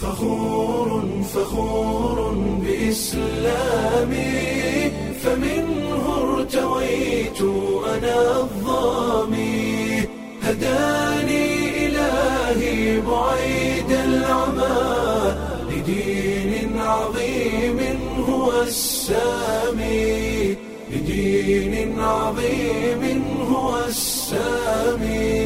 فخور فخور بإسلامي فمنه ارتويت أنا الظامي هداني إلهي بعيد العمى لدين عظيم هو السامي لدين عظيم هو السامي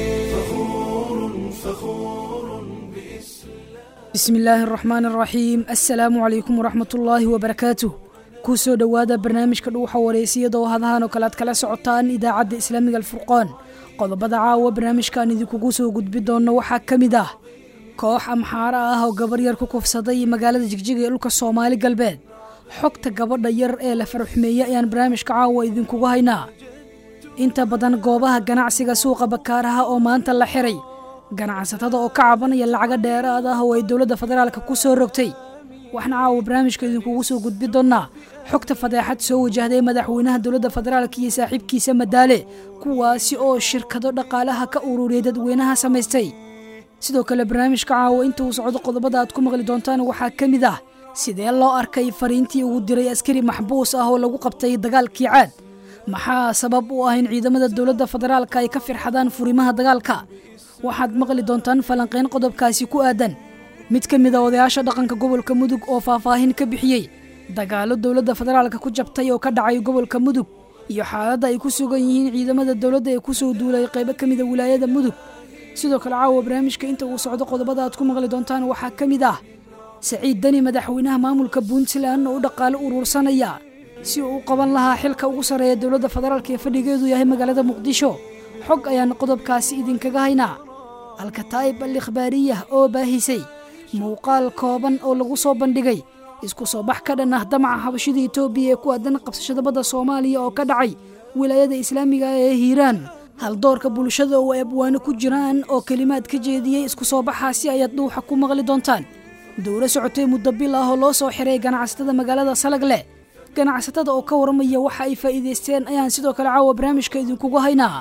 فخور فخور بإسلام bismi illaahi araxmaan araxiim assalaamu calaykum waraxmat ullaahi wabarakaatuh kuu soo dhowaada barnaamijka dhuuxa wareysiyada oo hadahan oo kale aad kala socotaan idaacadda islaamiga alfurqaan qodobada caawa barnaamijkan idinkugu soo gudbi doonno waxaa ka mid ah koox amxaaro ah oo gabar yar ku kufsaday magaalada jigjiga ee dhulka soomaali galbeed xogta gabadha yar ee la faraxumeeyey ayaan barnaamijka caawa idinkugu haynaa inta badan goobaha ganacsiga suuqa bakaaraha oo maanta la xiray ganacsatada oo ka cabanaya lacago dheeraad ah oo ay dowladda federaalka ku soo rogtay waxna caawa barnaamijka idinkugu soo gudbi doonnaa xogta fadeexad soo wajahday madaxweynaha dowladda federaalka iyo saaxiibkiisa madaale kuwaasi oo shirkado dhaqaalaha ka ururiyay dadweynaha samaystay sidoo kale barnaamijka caawa inta uu socdo qodobada aad ku maqli doontaan waxaa ka mid ah sidee loo arkay fariintii ugu diray askari maxbuus ah oo lagu qabtay dagaalkii caad maxaa sabab u ah in ciidamada dowladda federaalka ay ka firxadaan furimaha dagaalka waxaad maqli doontaan falanqayn qodobkaasi ku aadan mid ka mid a odayaasha dhaqanka gobolka mudug oo faahfaahin ka bixiyey dagaallo dowladda federaalka ku jabtay oo ka dhacay gobolka mudug iyo xaaladda ay ku sugan yihiin ciidamada dowladda ee kusoo duulay qaybo ka mida wilaayada mudug sidoo kale caawa barnaamijka inta uu socdo qodobada aad ku maqli doontaan waxaa ka mid ah saciid deni madaxweynaha maamulka puntland oo u dhaqaalo uruursanaya si uu u qaban lahaa xilka ugu sarreeya dowladda federaalka ee fadhigeedu yahay magaalada muqdisho xog ayaan qodobkaasi idinkaga haynaa alkataa'ib al ikhbaariyah oo baahisay muuqaal kooban oo lagu soo bandhigay isku soo bax ka dhan ah damaca habashida etoobiya ee ku aadan qabsashada badda soomaaliya oo ka dhacay wilaayada islaamiga ee hiiraan haldoorka bulshada oo ay abwaano ku jiraan oo kelimaad ka jeediyey isku soo baxaasi ayaad dhuuxa ku maqli doontaan dowlo socotay muddo bil ah oo loo soo xiray ganacsatada magaalada salagle ganacsatada oo ka warramaya waxa ay faa'iidaysteen ayaan sidoo kale caawa barnaamijka idinkugu haynaa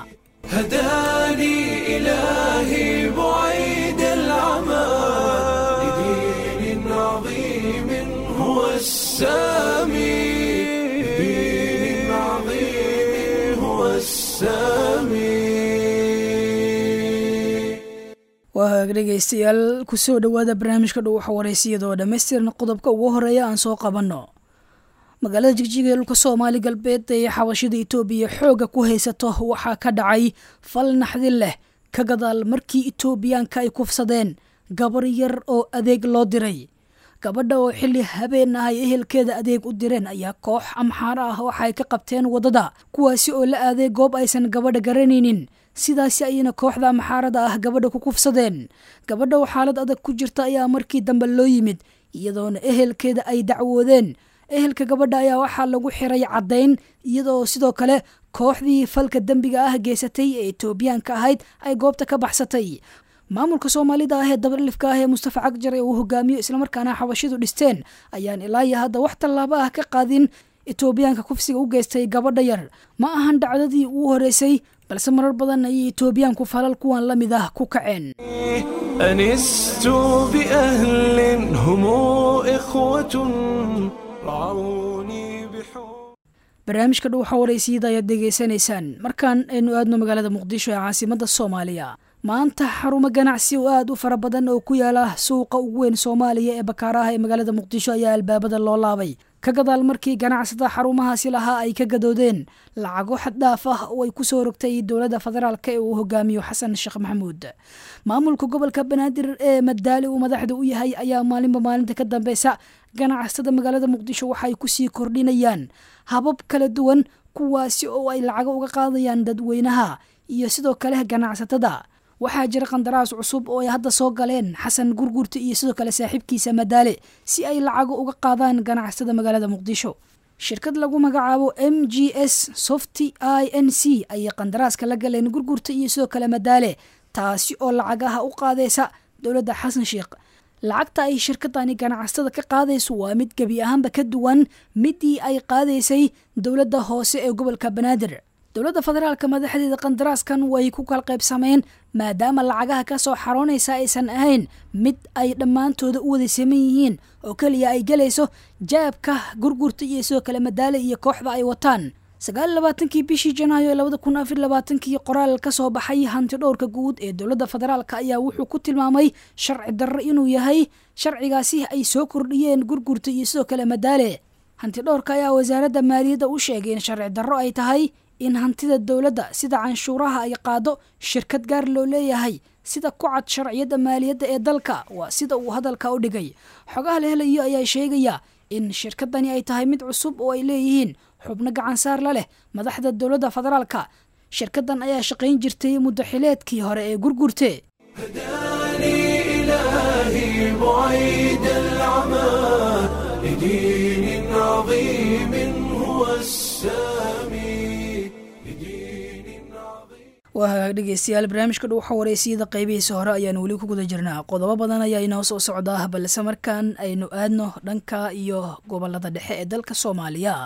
هداني إلهي بعيد العمى لدين عظيم هو السامي لدين عظيم هو السامي waa hagaag dhegaystayaal kusoo dhowaada barnaamijka dhuuxa wareysiyada oo dhammaystiran qodobka ugu horeeya aan soo qabanno magaalada jigjiga ee dhulka soomaali galbeed ee xabashida etoobiya xoogga ku haysato waxaa ka dhacay fal naxdin leh ka gadaal markii etoobiyaanka ay kufsadeen gabar yar oo adeeg loo diray gabadha oo xilli habeen ah ay ehelkeeda adeeg u direen ayaa koox amxaaro ah waxaay ka qabteen waddada kuwaasi oo la aaday goob aysan gabadha garanaynin sidaasi ayayna kooxda amxaarada ah gabadha ku kufsadeen gabadha oo xaalad adag ku jirta ayaa markii dambe loo yimid iyadoona ehelkeeda ay dacwoodeen ehelka gabadha ayaa waxaa lagu xiray caddayn iyadoo sidoo kale kooxdii falka dembiga ah geysatay ee etoobiyaanka ahayd ay goobta ka baxsatay maamulka soomaalida ah ee dabalifka ah ee mustafa cagjar ee uu hogaamiyo islamarkaana xabashidu dhisteen ayaan ilaa iyo hadda wax tallaabo ah ka qaadin etoobiyaanka kufsiga u geystay gabadha yar ma ahan dhacdadii ugu horeysay balse marar badan ayay etoobiyaanku falal kuwan la mid ah ku kaceen أنست بأهل هم إخوة رعوني بحب barnaamijka dhuuxa wareysiyada ayaad degeysanaysaan markaan aynu aadno magaalada muqdisho ee caasimadda soomaaliya maanta xarumo ganacsi oo aad u fara badan oo ku yaala suuqa ugu weyn soomaaliya ee bakaaraha ee magaalada muqdisho ayaa albaabada loo laabay ka gadaal markii ganacsada xarumahaasi lahaa ay ka gadoodeen lacago xaddhaaf ah oo ay ku soo rogtay dowladda federaalk ee uu hogaamiyo xasan sheekh maxamuud maamulka gobolka banaadir ee madaali uu madaxda u yahay ayaa maalinba maalinta ka dambeysa ganacsatada magaalada muqdisho waxay kusii kordhinayaan habab kala duwan kuwaasi oo ay lacago uga qaadayaan dadweynaha iyo sidoo kale ganacsatada waxaa jira qandaraas cusub oo ay hadda soo galeen xasan gurgurta iyo sidoo kale saaxiibkiisa madaale si ay lacago uga qaadaan ganacsatada magaalada muqdisho shirkad lagu magacaabo m g s softy i n c ayay qandaraaska la galeen gurgurta iyo sidoo kale madaale taasi oo lacagaha u qaadaysa dowladda xasan sheekh lacagta ay shirkadani ganacsatada ka qaadayso waa mid gebi ahaanba ka duwan midii ay qaadaysay dowladda hoose ee gobolka banaadir dowladda federaalka madaxdeeda qandaraaskan way ku kala qaybsameen maadaama lacagaha ka soo xaroonaysa aysan ahayn mid ay dhammaantooda u wada saman yihiin oo keliya ay gelayso jaabka gurgurta iyo sidoo kale madaale iyo kooxda ay wataan sagaal labaatankii bishii janaayo ee labada kun afar labaatankii qoraal ka soo baxay hanti dhowrka guud ee dowladda federaalka ayaa wuxuu ku tilmaamay sharci darro inuu yahay sharcigaasi ay soo kordhiyeen gurgurta iyo sidoo kale madaale hanti dhowrka ayaa wasaaradda maaliyadda u sheegay in sharci darro ay tahay in hantida dowladda sida canshuuraha ay qaado shirkad gaar loo leeyahay sida ku cad sharciyadda maaliyadda ee dalka waa sida uu hadalka u dhigay xogaha la helayo ayaa sheegaya in shirkadani ay tahay mid cusub oo ay leeyihiin xubno gacansaar la leh madaxda dowladda federaalka shirkadan ayaa shaqayn jirtay muddo xileedkii hore ee gurgurte هداني إلهي بعيد العمى لدين عظيم هو السامي لدين عظيم waa hagaag dhegeystayaal barnaamijka dhow waxa wareysiyada qaybihiisa hore ayaanu weli ku guda jirnaa qodobo badan ayaa inoo soo socdaa balse markaan aynu aadno dhanka iyo gobolada dhexe ee dalka soomaaliya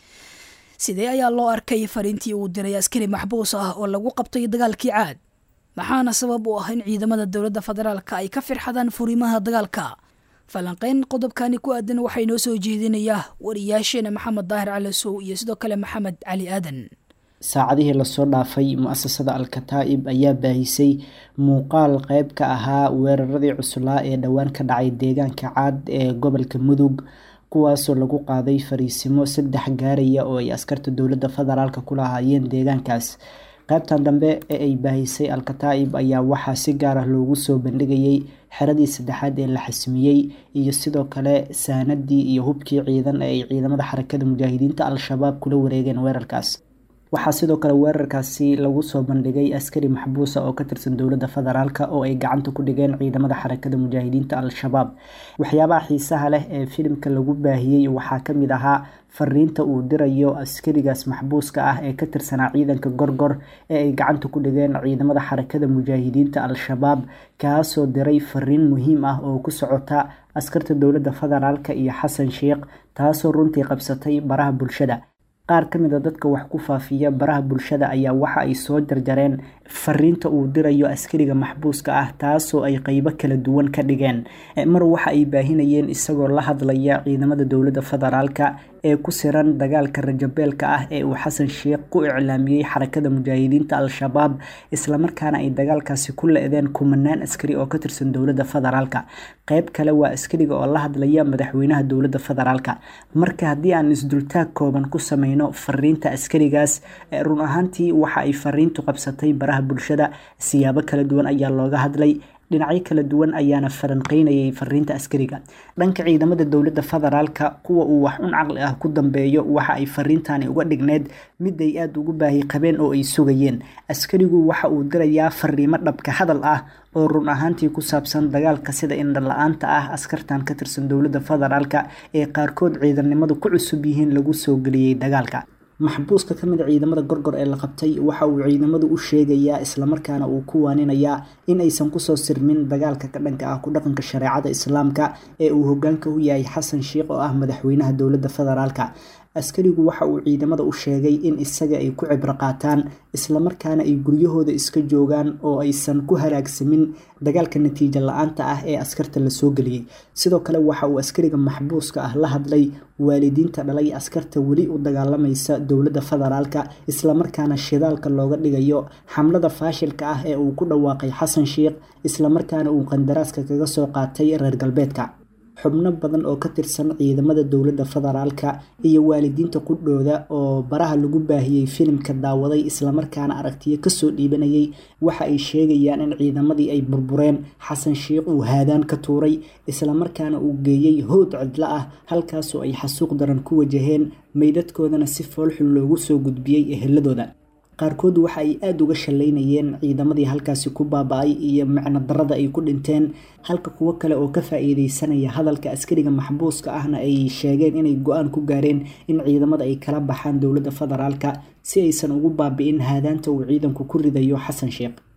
sidee ayaa loo arkay fariintii uu diray askari maxbuus ah oo lagu qabtay dagaalkii caad maxaana sabab u ah in ciidamada dowladda federaalka ay ka firxadaan furimaha dagaalka falanqeyn qodobkani ku aadan waxaa inoo soo jeedinayaa wariyaasheena maxamed daahir cali sow iyo sidoo kale maxamed cali aadan saacadihii lasoo dhaafay mu-asasada al-kataa'ib ayaa baahisay muuqaal qeyb ka ahaa weeraradii cuslaa ee dhowaan ka dhacay deegaanka caad ee gobolka mudug kuwaasoo lagu qaaday fariisimo saddex gaaraya oo ay askarta dowladda federaalka ku lahaayeen deegaankaas qaybtan dambe ee ay baahisay al-kataa'ib ayaa waxaa si gaar ah loogu soo bandhigayay xeradii saddexaad ee la xasmiyey iyo sidoo kale saanadii iyo hubkii ciidan ee ay ciidamada xarakada mujaahidiinta al-shabaab kula wareegeen weerarkaas waxaa sidoo kale weerarkaasi lagu soo bandhigay askari maxbuusa oo ka tirsan dowladda federaalk oo ay gacanta ku dhigeen ciidamada xarakada mujaahidiinta al-shabaab waxyaabaha xiisaha leh ee filimka lagu baahiyey waxaa kamid ahaa fariinta uu dirayo askarigaas maxbuuska ah ee ka tirsanaa ciidanka gorgor ee ay gacanta ku dhigeen ciidamada xarakada mujaahidiinta al-shabaab kaasoo diray fariin muhiim ah oo ku socota askarta dowladda federaalk iyo xasan sheikh taasoo runtii qabsatay baraha bulshada qaar ka mid a dadka wax ku faafiya baraha bulshada ayaa waxa ay soo jarjareen fariinta uu dirayo askariga maxbuuska ah taasoo ay qeybo kala duwan ka dhigeen mar waxa ay baahinayeen isagoo la hadlaya ciidamada dowladda federaalka ee ku siran dagaalka rajabeelka ah ee uu xasan sheikh ku iclaamiyey xarakada mujaahidiinta al-shabaab islamarkaana ay dagaalkaasi ku le-deen kumanaan askari oo ka tirsan dowladda federaalka qeyb kale waa askariga oo la hadlaya madaxweynaha dowladda federaalka marka haddii aan isdultaag kooban ku sameyno fariinta askarigaas run ahaantii waxa ay fariintu qabsatay baraha bulshada siyaabo kala duwan ayaa looga hadlay dhinacyo kala duwan ayaana falanqeynayay fariinta askariga dhanka ciidamada dowladda federaalka kuwa uu wax un caqli ah ku dambeeyo waxa ay fariintani uga dhigneyd mid ay aada ugu baahi qabeen oo ay sugayeen askarigu waxa uu dirayaa fariimo dhabka hadal ah oo run ahaantii ku saabsan dagaalka sida indha la-aanta ah askartan ka tirsan dowladda federaalka ee qaarkood ciidannimadu ku cusub yihiin lagu soo geliyey dagaalka maxbuuska ka mid a ciidamada gorgor ee la qabtay waxa uu ciidamadu u sheegayaa islamarkaana uu ku waaninayaa in aysan kusoo sirmin dagaalka ka dhanka ah ku dhaqanka shareecada islaamka ee uu hogaanka u yahay xasan sheikh oo ah madaxweynaha dowladda federaalka askarigu waxa uu ciidamada u sheegay in isaga ay ku cibro qaataan islamarkaana ay guryahooda iska joogaan oo aysan ku halaagsamin dagaalka natiijo la-aanta ah ee askarta lasoo geliyey sidoo kale waxa uu askariga maxbuuska ah la hadlay waalidiinta dhalay askarta weli u dagaalamaysa dowladda federaalka islamarkaana shidaalka looga dhigayo xamlada faashilka ah ee uu ku dhawaaqay xasan sheikh islamarkaana uu qandaraaska kaga soo qaatay reer galbeedka xubno badan oo ka tirsan ciidamada dowladda federaalka iyo waalidiinta qudhooda oo baraha lagu baahiyey filimka daawaday islamarkaana aragtiyo kasoo dhiibanayay waxa ay sheegayaan in ciidamadii ay burbureen xasan sheikh uu haadaan ka tuuray islamarkaana uu geeyey howd cidlo ah halkaasoo ay xasuuq daran ku wajaheen meydadkoodana si foolxun loogu soo gudbiyey eheladooda qaarkood waxa ay aada uga shallaynayeen ciidamadii halkaasi ku baaba-ay iyo macno darada ay ku dhinteen halka kuwo kale oo ka faa-iideysanaya hadalka askariga maxbuuska ahna ay sheegeen inay go-aan ku gaareen in ciidamada ay kala baxaan dowladda federaalka si aysan ugu baabi-in haadaanta uu ciidanku ku ridayo xasan sheikh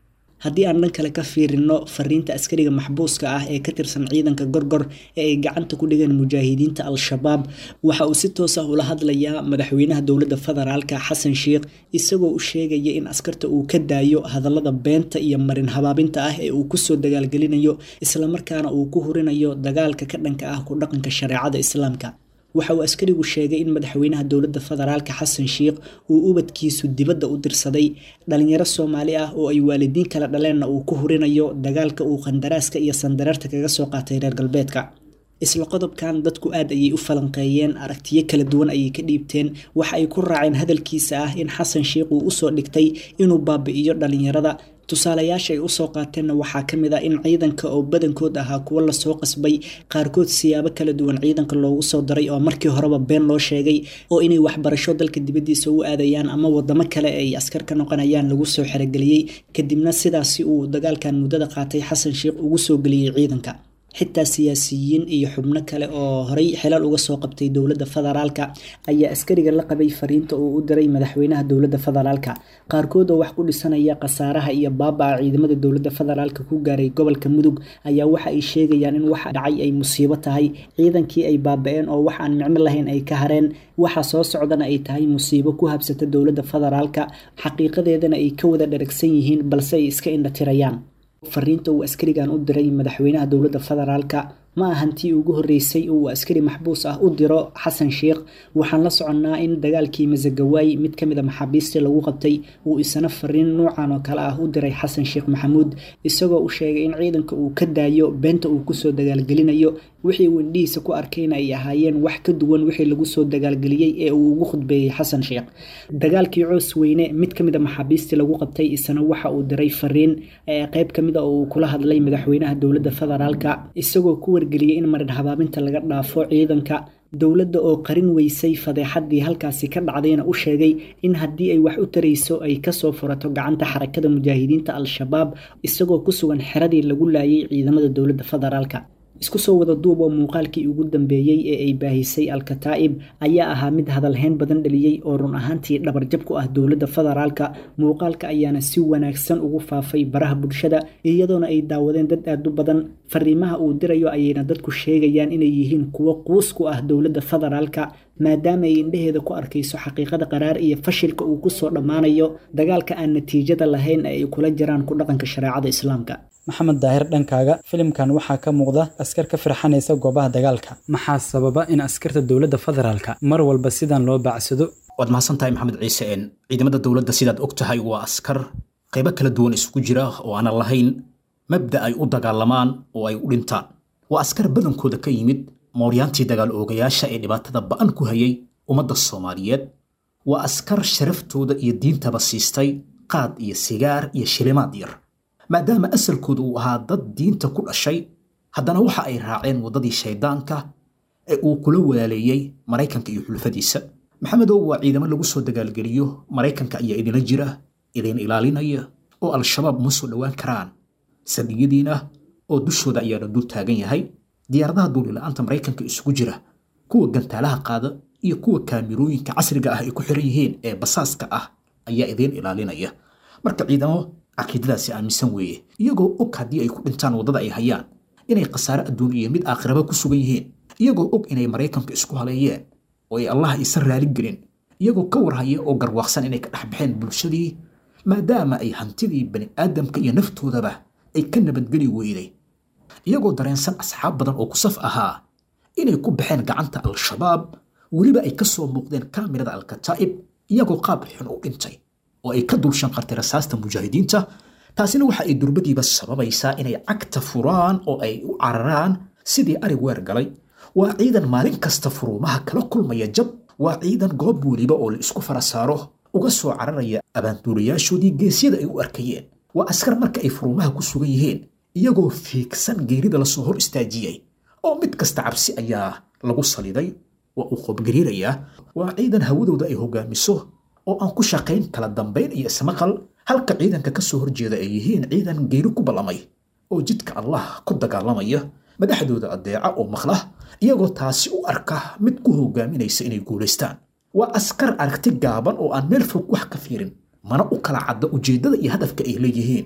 haddii aan dhan kale ka fiirino fariinta askariga maxbuuska ah ee ka tirsan ciidanka gorgor ee ay gacanta ku dhigeen mujaahidiinta al-shabaab waxa uu si toos ah ula hadlayaa madaxweynaha dowladda federaalka xasan sheikh isagoo u sheegaya in askarta uu ka daayo hadallada beenta iyo marin habaabinta ah ee uu kusoo dagaalgelinayo islamarkaana uu ku hurinayo dagaalka ka dhanka ah ku dhaqanka shareecada islaamka waxa uu askarigu sheegay in madaxweynaha dowladda federaalka xasan sheikh uu ubadkiisu dibadda u dirsaday dhalinyaro soomaali ah oo ay waalidiin kala dhaleenna uu ku hurinayo dagaalka uu qandaraaska iyo sandareerta kaga soo qaatay reer galbeedka isla qodobkan dadku aad ayay u falanqeeyeen aragtiyo kala duwan ayay ka dhiibteen waxa ay ku raaceen hadalkiisa ah in xasan sheikh uu usoo dhigtay inuu baabi'iyo dhalinyarada tusaalayaasha ay usoo qaateenna waxaa ka mid ah in ciidanka oo badankood ahaa kuwo lasoo qasbay qaarkood siyaabo kala duwan ciidanka loogu soo daray oo markii horeba been loo sheegay oo inay waxbarasho dalka dibaddiisa u aadayaan ama wadamo kale ay askar ka noqonayaan lagu soo xerogeliyey kadibna sidaasi uu dagaalkan muddada qaatay xasan sheikh ugu soo geliyey ciidanka xitaa siyaasiyiin iyo xubno kale oo horey xilal uga soo qabtay dowladda federaalka ayaa askariga la qabay fariinta uu u diray madaxweynaha dowladda federaalka qaarkood oo wax ku dhisanaya khasaaraha iyo baaba-a ciidamada dowladda federaalka ku gaaray gobolka mudug ayaa waxa ay sheegayaan in waxa dhacay ay musiibo tahay ciidankii ay baaba-een oo wax aan micno lahayn ay ka hareen waxa soo socdana ay tahay musiibo ku habsata dowladda federaalka xaqiiqadeedana ay ka wada dharagsan yihiin balse ay iska indhatirayaan fariinta uu askarigan u diray madaxweynaha dowladda federaalka ma ahan tii ugu horreysay oo uu askari maxbuus ah u diro xasan sheikh waxaan la soconnaa in dagaalkii masagawaay mid ka mid a maxaabiistii lagu qabtay uu isna fariin nuucan oo kale ah u diray xasan sheekh maxamuud isagoo u sheegay in ciidanka uu ka daayo beenta uu kusoo dagaalgelinayo wixii uu indhihiisa ku arkayna ay ahaayeen wax ka duwan wixii lagu soo dagaalgeliyey ee uu ugu khudbeeyey xasan sheekh dagaalkii coos weyne mid ka mid a maxaabiistii lagu qabtay isna waxa uu diray fariin ee qayb ka mid a oo uu kula hadlay madaxweynaha dowladda federaalka isagoo ku wargeliyey in marin habaabinta laga dhaafo ciidanka dowladda oo qarin weysay fadeexadii halkaasi ka dhacdayna u sheegay in haddii ay wax u tarayso ay kasoo furato gacanta xarakada mujaahidiinta al-shabaab isagoo ku sugan xeradii lagu laayay ciidamada dowladda federaalka isku soo wada duub oo muuqaalkii ugu dambeeyey ee ay baahisay al-kataa'ib ayaa ahaa mid hadalhayn badan dhaliyey oo run ahaantii dhabarjab ku ah dowladda federaalka muuqaalka ayaana si wanaagsan ugu faafay baraha bulshada iyadoona ay daawadeen dad aad u badan fariimaha uu dirayo ayayna dadku sheegayaan inay yihiin kuwo quus ku ah dowladda federaalka maadaama ay indheheeda ku arkayso xaqiiqada qaraar iyo fashilka uu kusoo dhammaanayo dagaalka aan natiijada lahayn ee ay kula jiraan ku dhaqanka shareecada islaamka maxamed daahir dhankaaga filimkan waxaa ka muuqda askar ka firxanaysa goobaha dagaalka maxaa sababa in askarta dowladda federaalka mar walba sidan loo baacsado waad mahadsan tahay maxamed ciise een ciidamada dowladda sidaad og tahay waa askar qaybo kala duwan isugu jira oo aanan lahayn mabda ay u dagaalamaan oo ay u dhintaan waa askar badankooda ka yimid mooryaantii dagaal oogayaasha ee dhibaatada ba'an ku hayay ummadda soomaaliyeed waa askar sharaftooda iyo diintaba siistay qaad iyo sigaar iyo shilimaad yar maadaama asalkooda uu ahaa dad diinta ku dhashay haddana waxa ay raaceen waddadii shayddaanka ee uu kula walaaleeyey maraykanka iyo xulfadiisa maxamedow waa ciidamo lagu soo dagaalgeliyo maraykanka ayaa idinla jira idin ilaalinaya oo al-shabaab uma soo dhowaan karaan saldhigyadiina oo dushooda ayaana dul taagan yahay diyaaradaha duulila-aanta maraykanka isugu jira kuwa gantaalaha qaada iyo kuwa kaamirooyinka casriga ah ay ku xiran yihiin ee basaaska ah ayaa idiin ilaalinaya marka ciidamo caqiidadaasi aaminsan weeye iyagoo og haddii ay ku dhintaan waddada ay hayaan inay khasaare adduun iyo mid aakhiraba ku sugan yihiin iyagoo og inay maraykanka isku haleeyeen oo ay allah isa raaligelin iyagoo ka warhaya oo garwaaqsan inay ka dhex baxeen bulshadii maadaama ay hantidii bani aadamka iyo naftoodaba ay ka nabadgeli weyday iyagoo dareensan asxaab badan oo kusaf ahaa inay ku baxeen gacanta al-shabaab weliba ay ka soo muuqdeen kaamirada al-kataa'ib iyagoo qaab xun u dhintay oo ay ka dul shanqartay rasaasta mujaahidiinta taasina waxa ay durbadiiba sababaysaa inay cagta furaan oo ay u cararaan sidii arig weer galay waa ciidan maalin kasta furuumaha kala kulmaya jab waa ciidan goob weliba oo la isku fara saaro uga soo cararaya abaanduulayaashoodii geesyada ay u arkayeen waa askar marka ay furuumaha ku sugan yihiin iyagoo fiigsan geerida lasoo hor istaajiyey oo mid kasta cabsi ayaa lagu saliday waa uu qoobgariirayaa waa ciidan hawadooda ay hogaamiso oo aan ku shaqayn kala dambayn iyo ismaqal halka ciidanka ka soo horjeeda ay yihiin ciidan geeri ku ballamay oo jidka allah ku dagaalamaya madaxdooda addeeca oo maqla iyagoo taasi u arka mid ku hogaaminaysa inay guulaystaan waa askar aragti gaaban oo aan meel fog wax ka fiirin mana u kala cadda ujeeddada iyo hadafka ay leeyihiin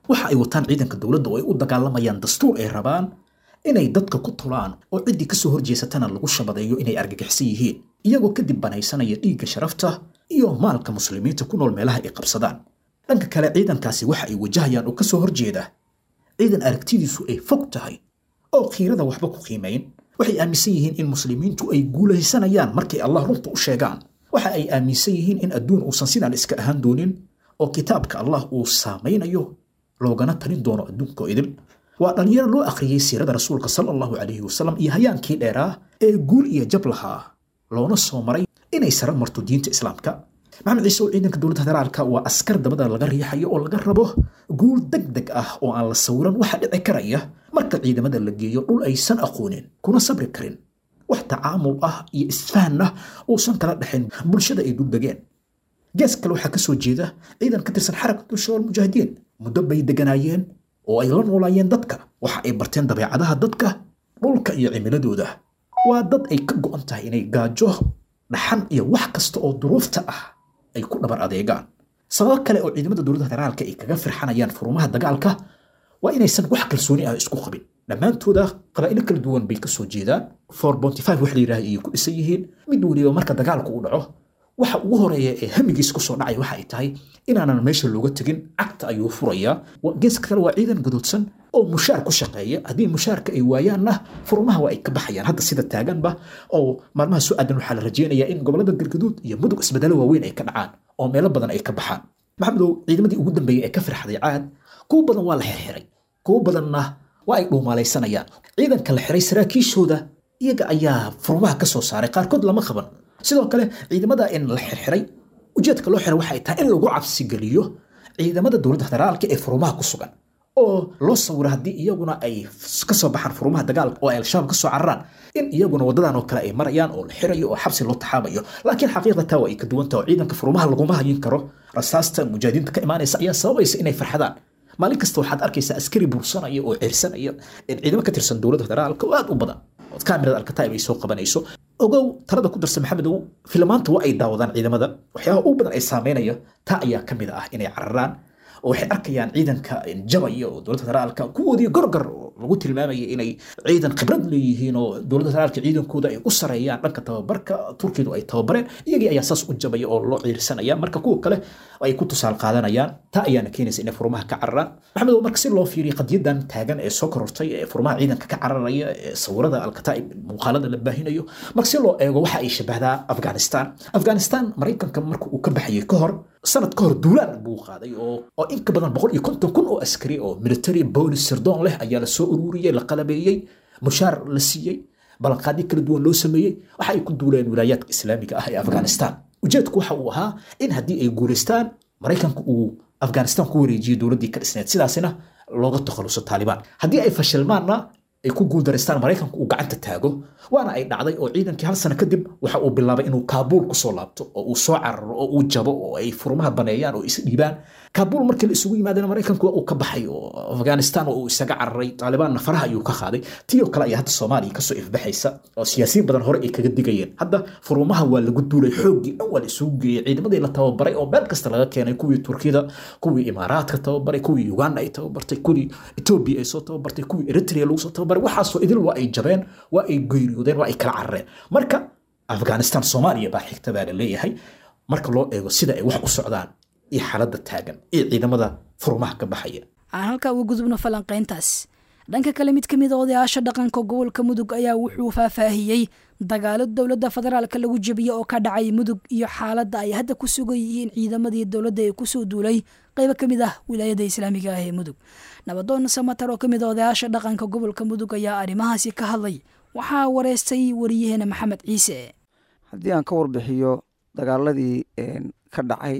waxa ay wataan ciidanka dowladda oo ay u dagaalamayaan dastuur ay rabaan inay dadka ku tulaan oo ciddii kasoo horjeesatana lagu shabadeeyo inay argagixsan yihiin iyagoo kadib banaysanaya dhiigga sharafta iyo maalka muslimiinta ku nool meelaha ay qabsadaan dhanka kale ciidankaasi waxa ay wajahayaan oo kasoo horjeeda ciidan aragtidiisu ay fog tahay oo khiirada waxba ku qiimayn waxay aaminsan yihiin in muslimiintu ay guulaysanayaan markay allah runta u sheegaan waxa ay aaminsan yihiin in adduun uusan sidaan iska ahaan doonin oo kitaabka allah uu saamaynayo loogana talin doono adduunka idil waa dhallinyaro loo akhriyey siirada rasuulka sala allahu calayhi wasalam iyo hayaankii dheeraa ee guul iyo jab lahaa loona soo maray inay sara marto diinta islaamka maxamed ciise oo ciidanka dowladda federaalka waa askar dabada laga riixayo oo laga rabo guul deg deg ah oo aan la sawiran waxa dhici karaya marka ciidamada la geeyo dhul aysan aqoonin kuna sabri karin wax tacaamul ah iyo isfahan ah uusan kala dhexayn bulshada ay duldegeen gees kale waxaa kasoo jeeda ciidan ka tirsan xarakatu shabaab mujaahidiin muddo bay deganaayeen oo ay la noolaayeen dadka waxa ay barteen dabeecadaha dadka dhulka iyo cimiladooda waa dad ay ka go'an tahay inay gaajo dhaxan iyo wax kasta oo duruufta ah ay ku dhabar adeegaan sababo kale oo ciidamada dowladda federaalka ay kaga firxanayaan furumaha dagaalka waa inaysan wax kalsooni ah isku qabin dhammaantooda qabaa'ilo kala duwan bay kasoo jeedaan for bonty five wax la yidhaha ayay ku dhisan yihiin mid weliba marka dagaalku uu dhaco waxa ugu horeeya ee hamigiisa kusoo dhacay waxa ay tahay inaanan meesha looga tegin cagta ayuu furayaa geeska kale waa ciidan gadoodsan oo mushaar ku shaqeeya haddii mushaarka ay waayaanna furmaha waa ay ka baxayaan hadda sida taaganba oo maalmaha soo aadan waxaa la rajeynayaa in gobolada galgaduud iyo mudug isbedelo waaweyn ay ka dhacaan oo meelo badan ay ka baxaan maxamedow ciidamadii ugu dambeeyey ee ka firxday caad kuwo badan waa la xirxiray kuwo badanna waa ay dhuumaalaysanayaan ciidanka la xiray saraakiishooda iyaga ayaa furmaha ka soo saaray qaarkood lama qaban sidoo kale ciidamada in la xirxiray ujeedka loo xiray waxay tahay in lagu cabsi geliyo ciidamada dowladda federaalka ee furmaha ku sugan oo loo sawiro haddii iyaguna ay kasoo baxaan furmaha dagaalka oo ay al-shabaab kasoo cararaan in iyaguna wadadan oo kale ay marayaan oo la xirayo oo xabsi loo taxaabayo laakiin xaqiiqda taa waa ay ka duwan taha oo ciidanka furmaha laguma hayin karo rasaasta mujaahidiinta ka imaanaysa ayaa sababaysa inay farxadaan maalin kasta waxaad arkaysaa askari bursanaya oo cirsanaya ciidamo ka tirsan dowladda federaalka oo aad u badan ood kaamirada alkataib ay soo qabanayso ogow talada ku darsan maxamedow filmaanta waa ay daawadaan ciidamada waxyaabaha ugu badan ay saameynaya taa ayaa ka mid ah inay cararaan oo waxay arkayaan ciidanka jabaya oo dowladda federaalka kuwoodii gorgor lagu tilmaamaya inay ciidan khibrad leeyihiin oo dowladda federaalka ciidankooda ay u sareeyaan dhanka tababarka turkidu ay tababareen iyagii ayaa saas u jabaya oo loo ciirsanaya marka kuwa kale ay ku tusaal qaadanayaan taa ayaana keenaysa inay furmaha ka cararaan maxamed marka si loo fiiriyo qadiyadan taagan ee soo korortay ee furmaha ciidanka ka cararaya ee sawirada alkataib muuqaalada la baahinayo marka si loo eego waxa ay shabahdaa afghanistan afghanistan maraykanka marka uu ka baxayay ka hor sanad ka hor duulaan buu qaaday oo oo in ka badan boqol iyo konton kun oo askari oo military boolis sirdoon leh ayaa la soo ururiyey la qalabeeyey mushaar la siiyey ballanqaadyo kala duwan loo sameeyey waxa ay ku duuleen wilaayaadka islaamiga ah ee afghanistan ujeedku waxa uu ahaa in haddii ay guulaystaan maraykanku uu afghanistan ku wareejiyo dowladdii ka dhisneed sidaasina looga takhaluso taalibaan haddii ay fashilmaanna ay ku guuldaraystaan maraykanku uu gacanta taago waana ay dhacday oo ciidankii hal sano kadib waxa uu bilaabay inuu kaabuul kusoo laabto oo uu soo cararo oo uu jabo oo ay furmaha baneeyaan oo isdhiibaan kaabuul markii la isugu yimaadana maraykanku waa uu ka baxay oo afghanistan oo uu isaga cararay taalibaanna faraha ayuu ka qaaday tii oo kale ayaa hadda soomaaliya kasoo ifbaxaysa oo siyaasiyiin badan hore ay kaga digayeen hadda furmaha waa lagu duulay xooggii dhan waa la isugu geeyey ciidamadii la tababaray oo meel kasta laga keenay kuwii turkida kuwii imaaraadka tababaray kuwii uganda ay tababartay kuwii etoobiya ay soo tababartay kuwii eritrea lagu soo tababaray waxaasoo idil waa ay jabeen waa ay geeriyoodeen waa ay kala carareen marka afghanistan soomaaliya baa xigta baa la leeyahay marka loo eego sida ay wax u socdaan iyo xaaladda taagan iyo ciidamada furmaha ka baxaya aan halkaa uga gudubno falanqayntaas dhanka kale mid ka mid a odayaasha dhaqanka gobolka mudug ayaa wuxuu faahfaahiyey dagaalo dowladda federaalka lagu jebiye oo ka dhacay mudug iyo xaaladda ay hadda ku sugan yihiin ciidamadii dowladda ee kusoo duulay qaybo ka mid ah wilaayada islaamiga ah ee mudug nabadoon samatar oo ka mid a odayaasha dhaqanka gobolka mudug ayaa arrimahaasi ka hadlay waxaa wareystay wariyaheena maxamed ciise haddii aan ka warbixiyo dagaaladii ka dhacay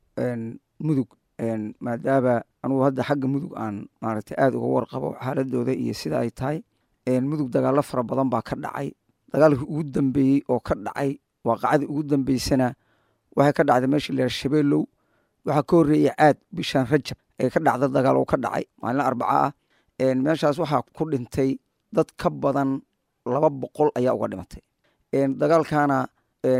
mudug maadaama anugu hadda xagga mudug aan maaragtay aada uga warqabo xaaladooda iyo sida ay tahay mudug dagaalo fara badan baa ka dhacay dagaalkii ugu dambeeyey oo ka dhacay waaqacadii ugu dambeysana waxay ka dhacday meeshii la shabeelow waxaa ka horreeyey caad bishaan rajab ee ka dhacda dagaal oo ka dhacay maalin arbaca ah meeshaas waxaa ku dhintay dad ka badan laba boqol ayaa uga dhimatay dagaalkana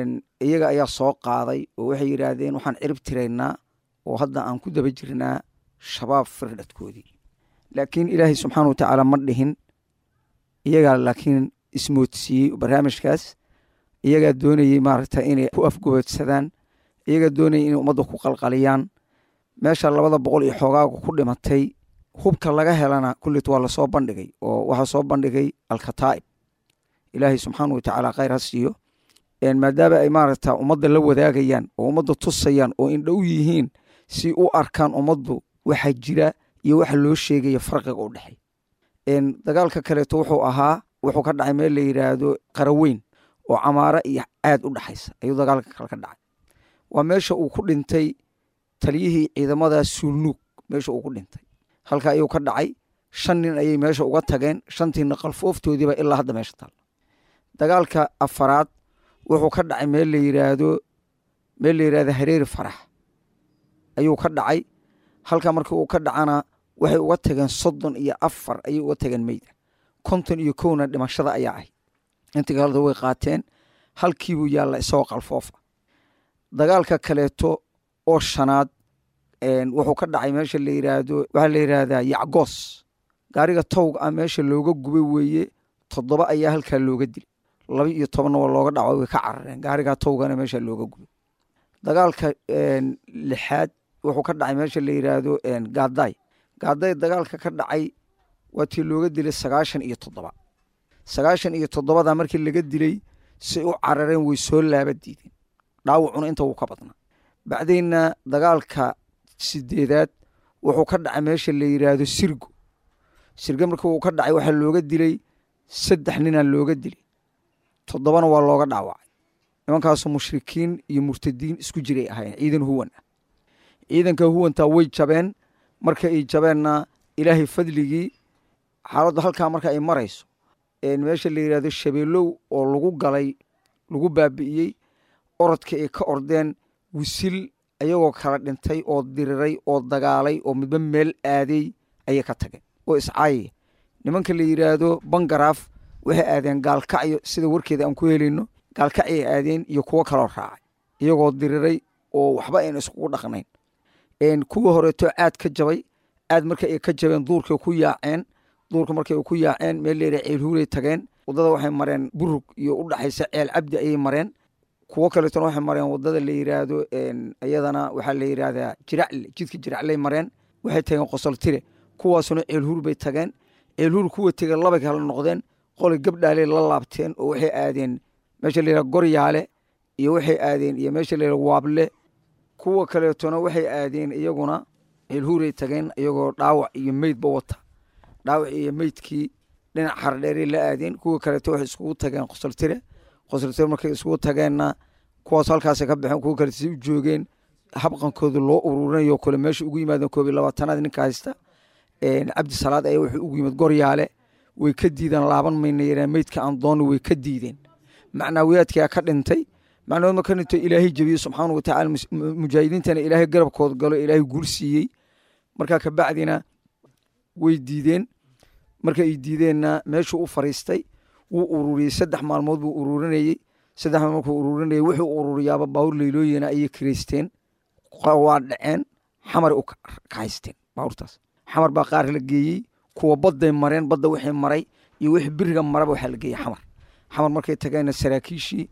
iyaga ayaa soo qaaday oo waxay yidhaahdeen waxaan cirib tiraynaa oo hadda aan ku daba jirnaa shabaab firdhadkoodii laakiin ilaahay subxaana watacaala ma dhihin iyagaa laakiin ismoodsiiyey barnaamijkaas iyagaa doonayey maaragta inay ku afgoodsadaan iyagaa doonayay inay ummadda ku qalqaliyaan meesha labada boqol iyo xoogaaga ku dhimatay hubka laga helana kullit waa lasoo bandhigay oo waxaa soo bandhigay alkataa'ib ilaahay subxaana watacaala khayr ha siiyo maadaama ay maaragta ummadda la wadaagayaan oo ummadda tusayaan oo indhow yihiin si u arkaan ummaddu waxa jira iyo waxa loo sheegaya farqiga u dhexey dagaalka kaleeto wuxuu ahaa wuxuu ka dhacay meel la yidhaahdo qaraweyn oo camaaro iyo aad u dhexaysa ayuu dagaalka kale ka dhacay waa meesha uu ku dhintay taliyihii ciidamada suulnuug meesha uu ku dhintay halka ayuu ka dhacay shan nin ayay meesha uga tageen shantiina qalfooftoodiiba ilaa hadda meesha taal dagaalka afaraad wuxuu ka dhacay meel la yiraahdo meel la yidhahdo hareeri farax ayuu ka dhacay halka markii uu ka dhacana waxay uga tageen soddon iyo afar ayay uga tageen meyda konton iyo kowna dhimashada ayaa ahay intii kaleda way qaateen halkiibuu yaalla isagoo qalfoofa dagaalka kaleeto oo shanaad wuxuu ka dhacay meesha la yiraahdo waxaa la yidhaahdaa yacgoos gaariga towga ah meesha looga gubay weeye toddoba ayaa halkaa looga dilay laba iyo tobanna waa looga dhaco way ka carareen gaarigaa towgana meesha looga gubay dagaalka lixaad wuxuu ka dhacay meesha la yiraahdo gaadaay gaadaay dagaalka ka dhacay waa tii looga dilay sagaashan iyo toddoba sagaashan iyo toddobada markii laga dilay say u carareen way soo laaba diideen dhaawacuna inta wuu ka badnaa bacdayna dagaalka sideedaad wuxuu ka dhacay meesha la yiraahdo sirgo sirgo markii uu ka dhacay waxaa looga dilay saddex ninaa looga dilay toddobana waa looga dhaawacay nimankaasu mushrikiin iyo murtadiin isku jiray ahayen ciidan huwan ah ciidanka huwantaa way jabeen marka ay jabeenna ilaahay fadligii xaaladdu halkaa marka ay marayso meesha la yirahdo shabeelow oo lagu galay lagu baabi'iyey orodka ay ka ordeen wisil ayagoo kala dhintay oo diriray oo dagaalay oo midba meel aaday ayay ka tageen oo iscaayaya nimanka la yiraahdo bangaraaf waxay aadeen gaalkacyo sida warkeeda aan ku helayno gaalkacyay aadeen iyo kuwo kaloo raacay iyagoo diriray oo waxba ayna iskugu dhaqnayn kuwa horeeto aad ka jabay aad marka ay ka jabeen duurkay ku yaaceen duurka markay ku yaaceen meel leera ceelhuuray tageen wadada waxay mareen burug iyo u dhaxaysa ceel cabdi ayay mareen kuwo kaleetona waxay mareen wadada la yiraahdo iyadana waxaa la yiraahdaa jiracle jidka jiracle mareen waxay tageen qosoltire kuwaasuna ceelhuur bay tageen ceelhuur kuwa tege labay kala noqdeen qolay gabdhaaley la laabteen oo waxay aadeen meesha la yirahdo goryaale iyo waxay aadeen iyo meesha la yirahdo waable kuwa kaleetona waxay aadeen iyaguna ceelhuuray tageen iyagoo dhaawac iyo meydba wata dhaawac iyo meydkii dhinac xardheeray la aadeen kuwa kaleeto waxay iskugu tageen qosoltire qosoltire markay iskugu tageenna kuwaas halkaasay ka baxeen kuwa kaleeto si u joogeen habqankooda loo ururinayo kole meesha ugu yimaadeen koob iyo labaatanaad ninka haysta cabdi salaad ayaa wuxuu ugu yimid goryaale way ka diideen laaban mayna yareen meydka aan doona way ka diideen macnaawiyaadkaa ka dhintay macnahood ma ka dhinto ilaahay jebiyey subxaana watacaala mujaahidiintana ilaahay garabkood galo ilaahay guul siiyey markaa kabacdina way diideen marka ay diideenna meeshuu u fariistay wuu ururiyey saddex maalmood buu ururinayey saddex maalmood markuu ururinayey wuxuu ururiyaaba baawur leylooyina ayay kireysteen waa dhaceen xamar u kahaysteen baawurtaas xamar baa qaar la geeyey kuwa badday mareen badda wixii maray iyo wixii biriga maraba waxaa la geeyey xamar xamar markay tageenna saraakiishii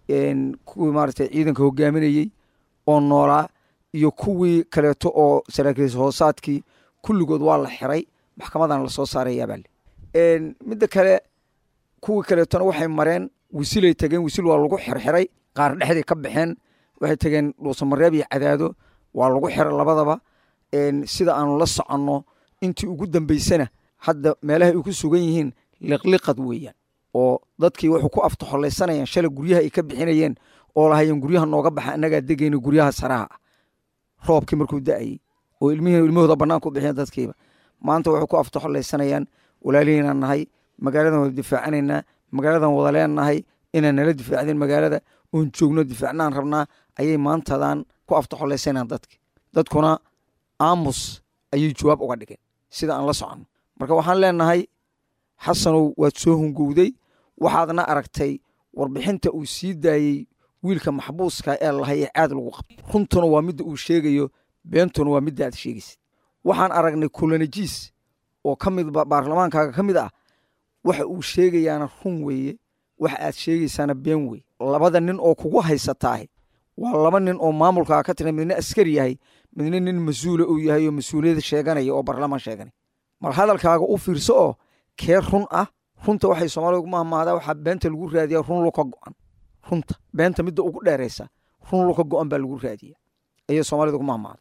kuwii maaragtay ciidanka hogaaminayey oo noolaa iyo kuwii kaleeto oo saraakiis hoosaadkii kulligood waa la xiray maxkamadan lasoo saarayaabaa le midda kale kuwii kaleetona waxay mareen wisilay tageen wisil waa lagu xirxiray qaar dhexday ka baxeen waxay tageen dhuusamareeb iyo cadaado waa lagu xiray labadaba sida aanu la soconno intii ugu dambeysana hadda meelaha ay ku sugan yihiin liqliqad weeyaan oo dadkii wuxuu ku aftaxolaysanayaan shalay guryaha ay ka bixinayeen oo lahayeen guryaha nooga baxa annagaa degayna guryaha saraha ah roobkii markuu da-ayey oo ilmihii ilmahooda banaanka u bixiyan dadkiiba maanta waxay ku aftaxolaysanayaan walaalihiinaan nahay magaaladan wada difaacanaynaa magaaladan wada leenahay inaan nala difaacdeen magaalada oon joogno difaacnaan rabnaa ayay maantadan ku aftaxolaysanayaan dadki dadkuna aamus ayay jawaab uga dhigeen sida aan la soconno marka waxaan leenahay xasanow waad soo hungowday waxaadna aragtay warbixinta uu sii daayey wiilka maxbuuska ee lahay ee caad lagu qabto runtuna waa midda uu sheegayo beentuna waa midda aad sheegaysid waxaan aragnay kulanajiis oo ka mid baarlamaankaaga ka mid ah waxa uu sheegayaana run weeye waxa aad sheegaysaana been wey labada nin oo kugu haysataahe waa laba nin oo maamulkaaga ka tira midna askari yahay midna nin mas-uula uu yahay oo mas-uuliyada sheeganaya oo baarlamaan sheeganaya mar hadalkaaga u fiirso oo kee run ah runta waxay soomaalida ugu mahmaadaa waxaa beenta lagu raadiya run luka go'an runta beenta midda ugu dheeraysa run luka go'an baa lagu raadiya ayay soomaalida ugu mahmaada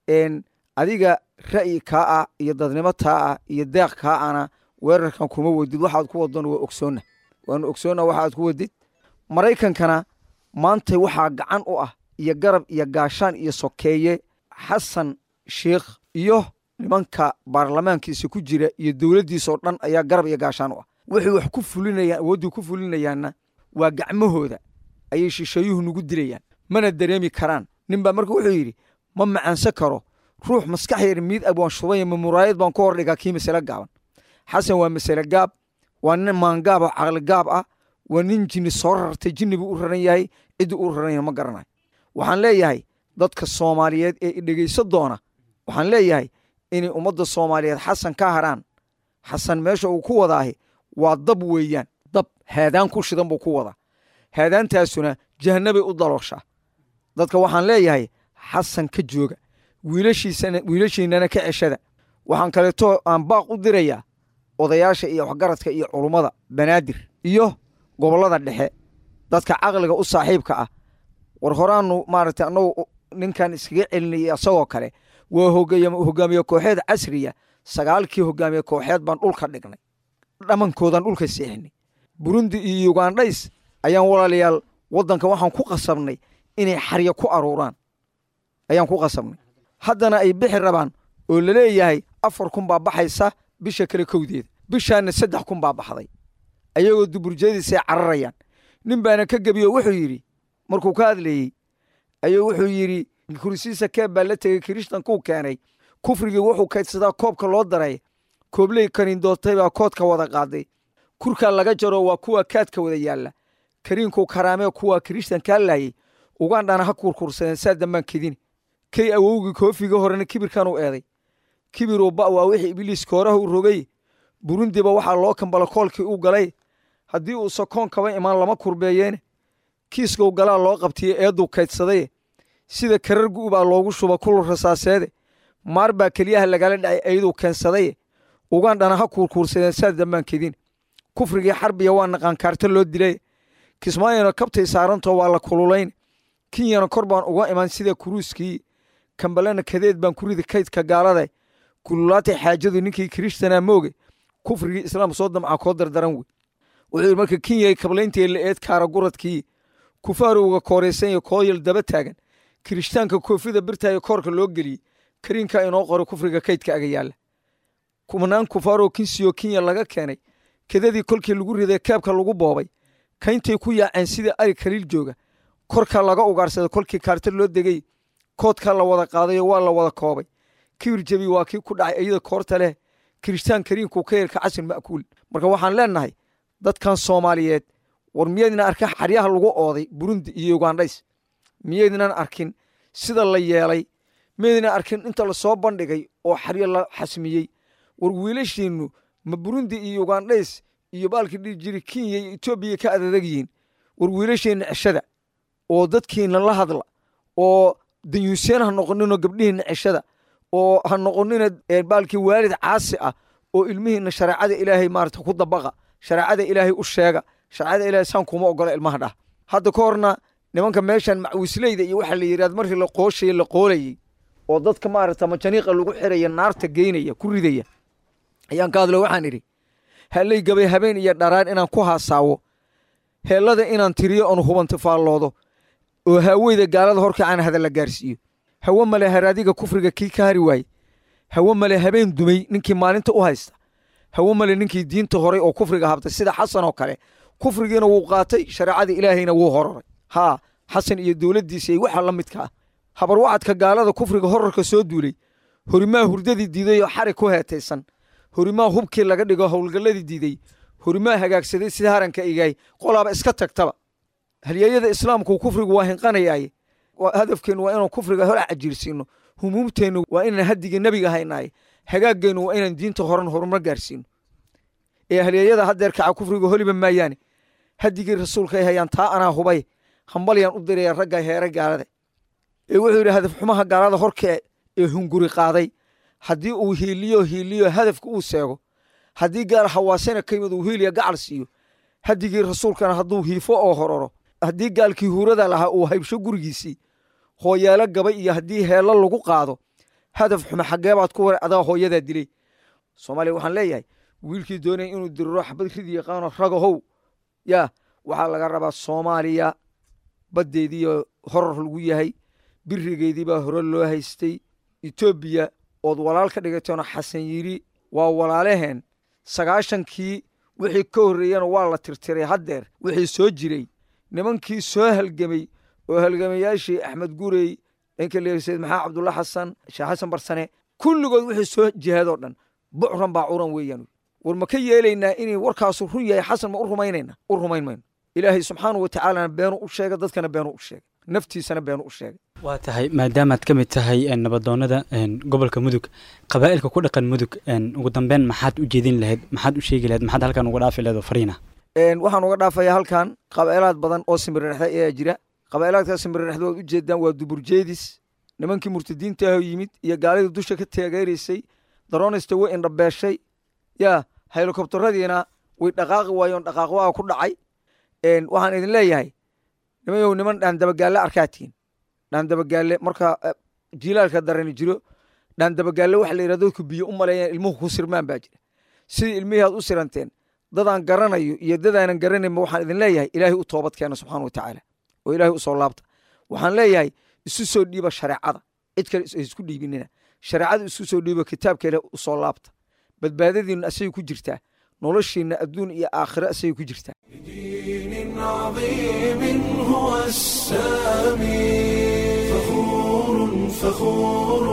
adiga ra'yi kaa ah iyo dadnimo taa ah iyo deeq kaa ana weerarkan kuma wadid waxaad ku wadona waa ogsoonna waanu ogsoonna waxaad ku wadid maraykankana maanta waxaa gacan u ah iyo garab iyo gaashaan iyo sokeeye xasan sheikh iyo nimanka baarlamaankiisa ku jira iyo dowladdiisa oo dhan ayaa garab iyo gaashaan u ah waxay wax ku fulinayaan awooddii ku fulinayaanna waa gacmahooda ayay shisheeyuhu nagu dilayaan mana dareemi karaan nin baa marka wuxuu yidhi ma macaansan karo ruux maskax yar miid ab waan shubaya ma muraayad baan ku hordhigaa kii masale gaaban xasan waa masale gaab waa nin maangaab oo caqli gaab ah waa nin jinni soo rartay jinni buu u raran yahay ciddii u raranya ma garanayo waxaan leeyahay dadka soomaaliyeed ee idhegayso doona waxaan leeyahay inay ummadda soomaaliyeed xasan ka haraan xasan meesha uu ku wadaahi waa dab weeyaan dab haadaan ku shidan buu ku wadaa haadaantaasuna jahanabay u dalooshaa dadka waxaan leeyahay xasan ka jooga wiilashiisana wiilashiinana ka ceshada waxaan kaleeto aan baaq u dirayaa odayaasha iyo waxgaradka iyo culummada banaadir iyo gobollada dhexe dadka caqliga u saaxiibka ah war horaanu maaragtay annagu ninkan iskaga celinayay asagoo kale waa hogaamiye kooxeed casriya sagaalkii hogaamiye kooxeed baan dhulka dhignay dhammankoodan dhulka seexinay burundi iyo yugandhays ayaan walaalayaal waddanka waxaan ku qasabnay inay xarya ku aruuraan ayaan ku qasabnay haddana ay bixi rabaan oo laleeyahay afar kun baa baxaysa bisha kale kowdeeda bishaana saddex kun baa baxday ayagoo duburjeediisay cararayaan nin baana ka gebiyo wuxuu yidhi markuu ka hadlayey ayuu wuxuu yidhi kursiisa keeb baa la tegey kirishtankuu keenay kufrigii wuxuu kaydsadaa koobka loo daray koobley kaniindootay baa koodka wada qaaday kurkaa laga jaro waa kuwa kaadka wada yaalla kariinkuu karaamee kuwa kirishtankaa laayey ugandhana ha kurkursadeen saa dambaan kedine kay awowgii koofiga horena kibirkan u eeday kibiruu ba waa wixii ibliis kooraha u rogay burundiba waxaa loo kambala koolkii u galay haddii uu sokoon kaba imaan lama kurbeeyeene kiiskow galaa loo qabtiye eedduu kaydsaday sida karargu baa loogu shuba kul rasaaseede maar baa keliyaha lagala dhacay ayaduu keensadaye ugandhana ha kuurkuursadeen saa dambaan kedin kufrigii xarbiya waa naqaankaarta loo dilay kismaayona kabtay saarantoo waa la kululayn kinyana kor baan uga iman sida kuruuskii kambalena kadeed baan ku ridi kaydka gaalada kululaatay xaajadu ninkii kirishtanaa mooge kufrigii islaam soo damca koo dardaran wey wuxuu yidhi marka kinyay kablayntii la eed kaara guradkii kufaarowga kooraysan kooyal daba taagan kirishtaanka koofida birtaayo koorka loo geliyey kariinka inoo qoro kufriga kaydka aga yaalla kumanaan kufaaroo kinsiyo kinya laga keenay kedadii kolkii lagu riday keebka lagu boobay kayntay ku yaaceen sida ari kaliil jooga korka laga ugaarsaday kolkii kaarta loo degay koodka la wada qaadayo waa la wada koobay kibir jebi waa kii ku dhacay iyada koorta leh kirishtaan kariinku ka yeelka casin ma'kuul marka waxaan leenahay dadkan soomaaliyeed war miyaydnan arkin xaryaha lagu ooday burundi iyo ugandhays miyaydnan arkin sida la yeelay miyaydnan arkin inta lasoo bandhigay oo xaryo la xasmiyey war wiilashiinnu ma burundi iyo ugandhays iyo baalkii dhihi jiri kenya iyo etoobiya ka adadag yihiin war wiilasheenna ceshada oo dadkiina la hadla oo danyuuseen ha noqoninoo gabdhihiinna ceshada oo ha noqonina baalkii waalid caasi ah oo ilmihiinna shareecada ilaahay maarata ku dabaqa shareecada ilaahay u sheega shareecada ilaahay saan kuma ogola ilmaha dhah hadda ka horna nimanka meeshan macwisleyda iyo waxaa la yidhahda markii la qooshaye la qoolayey oo dadka maarata majaniiqa lagu xiraya naarta geynaya ku ridaya ayaan ka hadlo waxaan idhi hallay gabay habeen iyo dharaan inaan ku haasaawo heellada inaan tiriyo oon hubanti faalloodo oo haaweyda gaalada horkacaan hadalla gaarsiiyo hawe male haraadiga kufriga kii ka hari waaye hawe male habeen dumay ninkii maalinta u haysta hawe male ninkii diinta horay oo kufriga habtay sida xasan oo kale kufrigiina wuu qaatay shareecada ilaahayna wuu hororay haa xasan iyo dowladdiisa iyo waxa la midka ah habarwacadka gaalada kufriga horarka soo duulay horimaa hurdadii diiday oo xarig ku heetaysan horimaa hubkii laga dhigo howlgalladii diiday horimaa hagaagsaday sida haranka igaay qolaaba iska tagtaba halyeeyada islaamku kufrigu waa hinqanayaaye hadafkeennu waa inaan kufriga hor cajiirsiino humuumteennu waa inaan haddigii nebiga haynaay hagaageennu waa inaan diinta horan horumar gaarsiino ee halyeeyada haddeer kaca kufriga holiba maayaane haddigii rasuulkay hayaan taa anaa hubay hambalyaan u diraya ragga heere gaalada ee wuxuu yidhi hadaf xumaha gaalada horkee ee hunguri qaaday haddii uu hiiliyo hiiliyo hadafka uu seego haddii gaal hawaasena ka yimid uu hiiliya gacal siiyo haddigii rasuulkana hadduu hiifo oo hororo haddii gaalkii huurada lahaa uu haybsho gurigiisii hooyaalo gabay iyo haddii heello lagu qaado hadaf xume xaggeebaad ku war adaa hooyadaa dilay soomaaliya waxaan leeyahay wiilkii doonaya inuu diriro xabad ridi yaqaano ragahow yaa waxaa laga rabaa soomaaliya baddeediiyo horar lagu yahay birigeedii baa hore loo haystay etoobiya ood walaal ka dhigateeno xasan yiri waa walaalaheen sagaashankii wixii ka horreeyana waa la tirtiray haddeer wixii soo jiray nimankii soo halgemay oo halgamayaashii axmed gurey ninka leer sayid maxamed cabdulla xasan sheekh xasan barsane kulligood wixii soo jihaadoo dhan bucran baa curan weeyaan war ma ka yeelaynaa inay warkaasu run yahay xasan ma u rumaynayna u rumayn mayno ilaahay subxaanahu watacaalana beenu u sheega dadkana beenu u sheegay naftiisana beenu u sheegay waa tahay maadaamaad ka mid tahay nabadoonada gobolka mudug qabaa'ilka ku dhaqan mudug ugu dambeyn maxaad u jeedin lahayd maxaad u sheegi lahayd maxaad halkan uga dhaafi lahayd oo fariina waxaan uga dhaafayaa halkan qaba'ilaad badan oo simirirexda ayaa jira qaba'ilaadkaa simirirexda waad u jeedaan waa duburjeedis nimankii murtadiinta ahoo yimid iyo gaalidii dusha ka taageeraysay daroonista way indhabeeshay yaa helikobtaradiina way dhaqaaqi waayoon dhaqaaqwaa ku dhacay waxaan idin leeyahay nimayow niman dhaandabagaalle arkaatiin dhaandabagaalle marka jilaalka darani jiro dhaandabagaalle waxa la yidhahdo dadku biyo u maleeyaan ilmuhu ku sirmaan baa jira sidii ilmihii aad u siranteen dadaan garanayo iyo dadaanan garanaynba waxaan idin leeyahay ilaahay u toobad keena subxaana wa tacaala oo ilaahay u soo laabta waxaan leeyahay isu soo dhiiba shareecada cid kale isku dhiibinina shareecada isu soo dhiiba kitaabka ilaah u soo laabta badbaadadiinna asagay ku jirtaa noloshiinna adduun iyo aakhiro asagay ku jirtaa دين عظيم هو السامي فخور فخور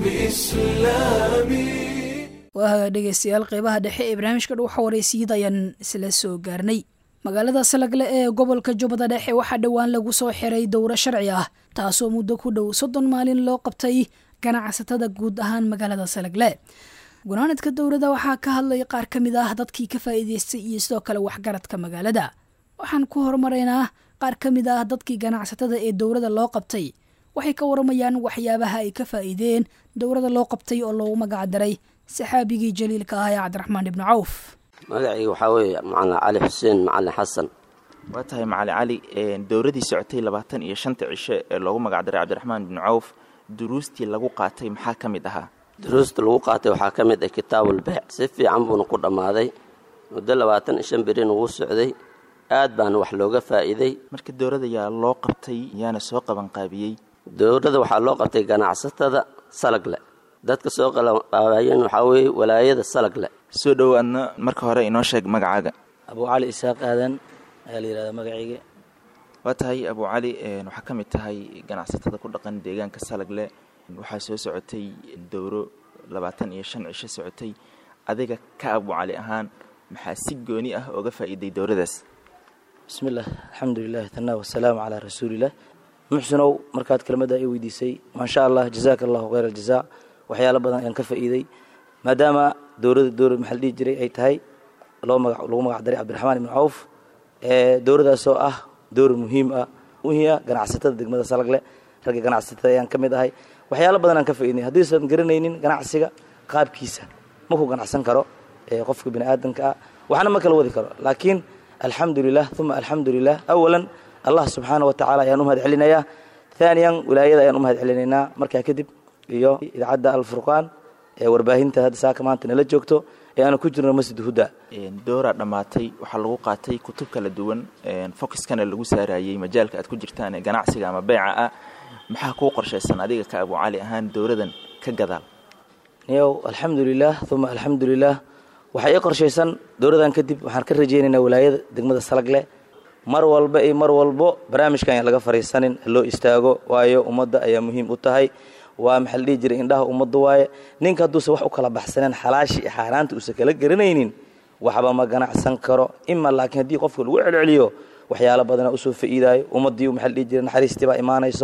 بإسلامي waaga dhegeystayaal qeybaha dhexe ee barnaamijka dhuuxa wareysiyada ayaan isla soo gaarnay magaalada salagle ee gobolka jubbada dhexe waxaa dhowaan lagu soo xiray dowro sharci ah taasoo muddo ku dhow soddon maalin loo qabtay ganacsatada guud ahaan magaalada salagle gunaanadka dowladda waxaa ka hadlay qaar ka mid ah dadkii ka faa'iideystay iyo sidoo kale waxgaradka magaalada waxaan ku horumaraynaa qaar ka mid ah dadkii ganacsatada ee dowladda loo qabtay waxay ka waramayaan waxyaabaha ay ka faa'iideen dowladda loo qabtay oo loogu magac daray saxaabigii jaliilka ah ee cabdiraxmaan ibnu cawf magacayga waxaa weeye macalin cali xuseen macalin xasan waa tahay macalin cali dowladii socotay labaatan iyo shanta cisho ee loogu magacdaray cabdiraxmaan ibnu cawf duruustii lagu qaatay maxaa ka mid ahaa duruusta lagu qaatay waxaa ka mid ah kitaabulbeec si fiican buuna ku dhammaaday muddo labaatan iyo shan berin ugu socday aad baana wax looga faa'iiday marka dowladda yaa loo qabtay yaana soo qabanqaabiyey dowladda waxaa loo qabtay ganacsatada salagle dadka soo qabanqaabayeen waxaa weeye walaayada salagle soo dhowaadna marka hore inoo sheeg magacaaga abu cali isaaq aadan ayaa la yihahdaa magacayga waa tahay abu cali waxaa ka mid tahay ganacsatada ku dhaqan deegaanka salagle waxaa soo socotay dowro labaatan iyo shan cisho socotay adiga ka abu cali ahaan maxaa si gooni ah ooga faa'iiday dowradaas bismillaah alxamdulilah tanaa wasalaamu calaa rasuulilah muxsinow markaad kelmadda i weydiisay maasha allah jazaaka allahu khayr aljazaa waxyaalo badan ayaan ka faa'iiday maadaama dowladda dowlad maxaa la dhihi jiray ay tahay loo maga lagu magac daray cabdiraxmaan ibnu cawf dowladaasoo ah dowlad muhiim ah muhiia ganacsatada degmada salagle ragga ganacsatada ayaan ka mid ahay waxyaalo badan aan ka faa'iidnay haddiisan garanaynin ganacsiga qaabkiisa ma ku ganacsan karo qofka bini aadamka ah waxna ma kala wadi karo laakiin alxamdulilah uma alxamdulilah awalan allah subxaana wa tacala ayaan u mahad celinayaa haaniyan wilaayada ayaan u mahad celinaynaa markaa kadib iyo idaacadda alfurqaan ee warbaahinta hadda saaka maanta nala joogto ee aanu ku jirno masjid huda dooraa dhammaatay waxaa lagu qaatay kutub kala duwan focuskana lagu saarayey majaalka aad ku jirtaan ee ganacsiga ama beeca ah maxaa kuu qorshaysan adiga ka abu cali ahaan dowladan ka gadaal niyow alxamdulilah uma alxamdulilah waxaa ii qorshaysan dowladan kadib waxaan ka rajaynaynaa walaayada degmada salagle mar walba iyo mar walbo barnaamijkan aan laga fariisanin loo istaago waayo ummadda ayaa muhiim u tahay waa maxaa la dhihi jiray indhaha ummadda waaye ninka hadduusan wax u kala baxsaneen xalaashii iyo xaaraanta uusan kala garanaynin waxba ma ganacsan karo ima laakiin haddii qofka lagu celceliyo waxyaalo badana usoo fa'iidaayo ummaddii maxaa la dhihi jiray naxariistii baa imaanayso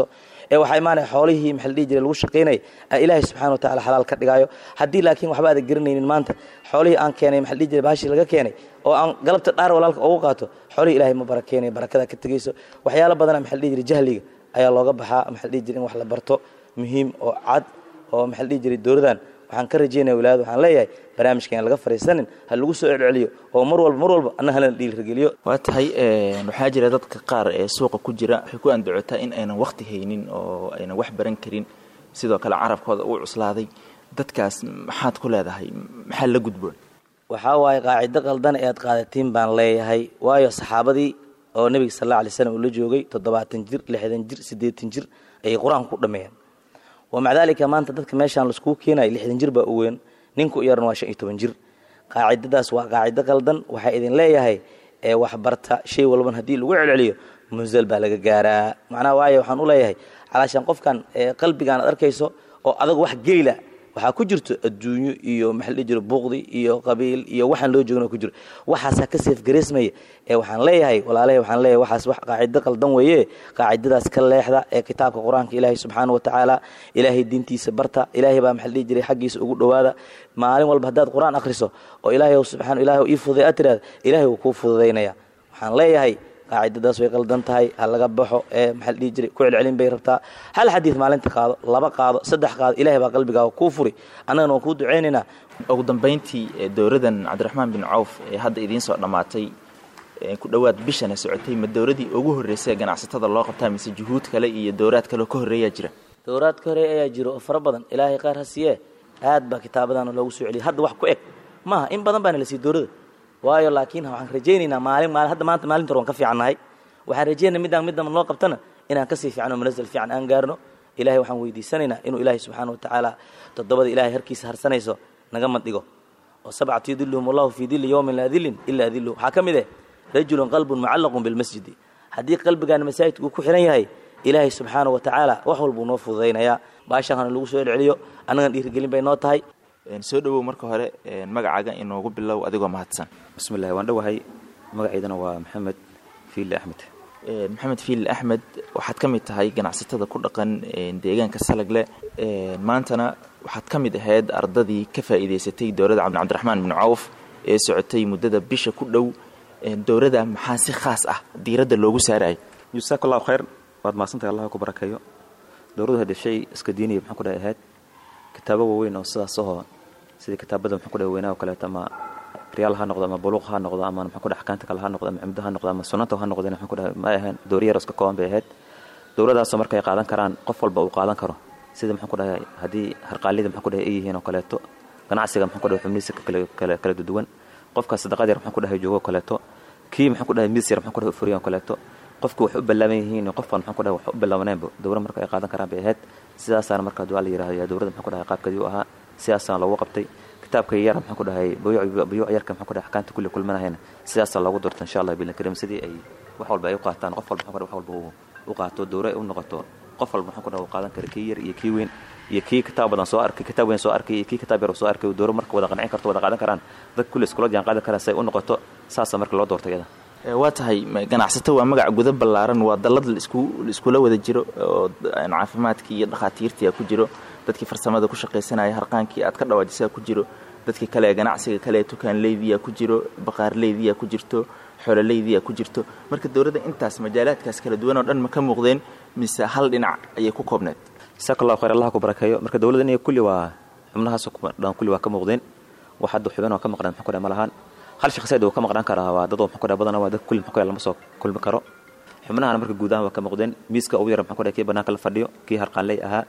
ee waxaa imaanaya xoolihii maxaa la dhihi jiray lagu shaqaynaya aa ilaahay subxana wa tacala xalaal ka dhigaayo haddii laakiin waxba aada garanaynin maanta xoolihii aan keenay maxaa la dhihi jiray bahashii laga keenay oo aan galabta dhaar walaalka ugu qaato xoolihii ilaahay ma barakeenayo barakada ka tegeyso waxyaalo badana maxaa la dhihi jiray jahliga ayaa looga baxaa maxaa la dhihi jiray in wax la barto muhiim oo cad oo maxaa la dhihi jiray dowladan waxaan ka rajaynaya walaad waxaan leeyahay barnaamijkan laga fariisanin ha lagu soo celceliyo oo mar walba mar walba anna halana dhiirigeliyo waa tahay waxaa jira dadka qaar ee suuqa ku jira waxay ku andacotaa in aynan waqti haynin oo aynan wax baran karin sidoo kale carabkooda uu cuslaaday dadkaas maxaad ku leedahay maxaa la gudboon waxaa waaye qaacido qaldan ee aad qaadatiin baan leeyahay waayo saxaabadii oo nebiga sal alla alay slam uu la joogay toddobaatan jir lixdan jir siddeetan jir ayay qur-aanka ku dhammeeyeen wamaca daalika maanta dadka meeshaan laiskugu keenayo lixdan jir baa u weyn ninku yarna waa shan iyo toban jir qaacidadaas waa qaacido qaldan waxaa idin leeyahay ee waxbarta shay walban haddii lagu celceliyo musal baa laga gaaraa macnaha waayo waxaan u leeyahay calaashaan qofkan qalbigaan ad arkayso oo adag wax geyla waxaa ku jirto adduunyo iyo maxaa la dhihi jiro buuqdi iyo qabiil iyo waxaan loo joogna ku jiro waxaasaa ka seefgareysmaya ee waxaan leeyahay walaalahay waxaan leeyahay waxaas wax qaacido qaldan weeye qaacidadaas ka leexda ee kitaabka qur-aanka ilaahay subxaana wa tacaala ilaahay diintiisa barta ilaahay baa maxaa la dhihi jiray xaggiisa ugu dhowaada maalin walba haddaad qur-aan akhriso oo ilaahay subxaana ilaahay ii fududay aad tiraada ilaahay wuu kuu fududaynaya waxaan leeyahay qaacidadaas way qaldan tahay ha laga baxo ee maxaa la dhihi jiray ku celcelin bay rabtaa hal xadiid maalinta qaado laba qaado saddex qaado ilahay baa qalbigaaga kuu furi annagana waan kuu ducaynaynaa ugu dambayntii dowladan cabdiraxmaan bin cawf ee hadda idiin soo dhammaatay ku dhowaad bishana socotay ma dowladii ugu horreysay ee ganacsatada loo qabtaa mise juhuud kale iyo dowlaad kale oo ka horreeyaa jira dowlaad ka horreeya ayaa jiro oo fara badan ilaahay qaar ha siiyee aad baa kitaabadan loogu soo celiyay hadda wax ku eg maaha in badan baana la siiyey dowladda waayo laakiin waxaan rajaynaynaa maalin maalin hadda maanta maalinta hore waan ka fiicannahay waxaan rajaynaya midaan midaan loo qabtana inaan kasii fiicno manasal fiican aan gaarno ilahay waxaan weydiisanaynaa inuu ilaahay subxaana wa tacaala toddobada ilahay harkiisa harsanayso naga madhigo oo sabcatu yadiluhum allahu fii dili yowmin laa dilin ilaa diluhu waxaa ka mid eh rajulun qalbun mucallaqun bilmasjidi haddii qalbigaan masaajidka uu ku xihan yahay ilaahay subxaana wa tacaala wax walbuu noo fududaynayaa baashaan hana lagu soo celceliyo annagan dhiirigelin bay noo tahay soo dhowow marka hore magacaaga inoogu bilow adigoo mahadsan bismillahi waan dhowahay magacaydana waa maxamed fiile axmed maxamed fiil axmed waxaad ka mid tahay ganacsatada ku dhaqan deegaanka salagle maantana waxaad ka mid ahayd ardadii ka faa'iidaysatay dowladda cabdi cabdiraxmaan bin cawf ee socotay muddada bisha ku dhow dowladda maxaa si khaas ah diiradda loogu saarayay jasaak allahu khayr waad mahadsantahay allah ku barakeeyo dowladdu hadee shay iska diiniya maxaan ku dhahay ahayd kitaabo waaweyn oo sidaas ahoo sidii kitaabada maxaan ku dhahay weynaa oo kaleeto ama riyaal ha noqdo ama buluuq ha noqdo ama maxaan ku dhahay axkaanta kale ha noqdo ama cimdo ha noqdo ama sunnanta ha noqdeen maxaan ku dhahay ma ahayn dooriyar iska kooban bay ahayd dowladaasoo markay qaadan karaan qof walba uu qaadan karo sida maxaan ku dhahay haddii harqaalida maxaan ku dhahay ay yihiin oo kaleeto ganacsiga maxaan ku dhahay xubnihiisa kale kala duwan qofka sadaqad yar maxaan ku dhahay joogo oo kaleeto kii maxaan ku dhahay miis yar maxaan ku dhahay furiyan oo kaleeto qofku wax u ballaaban yihiin qofkan maxaan ku dhahay wax u ballaabaneenba dowlad marka ay qaadan karaan bay ahayd sidaasaana marka duaa la yidhahdo yaa dowladda maxaan ku dhahay qaabkeedii u ahaa sidaasaana loogu qabtay kitaabka yar maxaan ku dhahay buyuuc yarka maxaan ku dhahay axkaanta kulli kulmanahayna sidaasaa loogu doorta insha allah bilan karim sidii ay wax walba ay u qaataan qof walba maxaan ku dhahay wax walba u qaato dowra u noqoto qof walba maxaan ku dhahay uu qaadan kara kii yar iyo kii weyn iyo kii kitaab badan soo arkay kitaab weyn soo arkay iyo kii kitaab yar soo arkay dowra marka wada qancin karto wada qaadan karaan dad kulli iskula jaan qaadan karaan si ay u noqoto saasa marka loo doorto iyada waa tahay ganacsato waa magac guda ballaaran waa dallad laiskula wada jiro oo caafimaadkii iyo dhakhaatiirtii ku jiro dadkii farsamada ku shaqaysanaya harqaankii aad ka dhawaajisaa ku jiro dadkii kale ganacsiga kale tukaanleydiya ku jiro baqaarleydiya ku jirto xoololeydiya ku jirto marka dowladda intaas majaalaadkaas kala duwan oo dhan ma ka muuqdeen mise hal dhinac ayay ku koobneed jasaak allahu khayr allah ku barakeeyo marka dowladda iniga kulli waa xubnahaas dhan kulli waa ka muuqdeen wax hadda xubin oo ka maqnaan maxaa ku dhahay ma lahaan hal shakhsiyaad uu ka maqnaan karaa waa dad maxaa ku dhahay badana waa dad kulli maxaa ku dhahay lama soo kulmi karo xubnahana marka guud ahaan waa ka muuqdeen miiska ugu yara maxaa ku dhahay kii bannaanka la fadhiyo kii harqaanley ahaa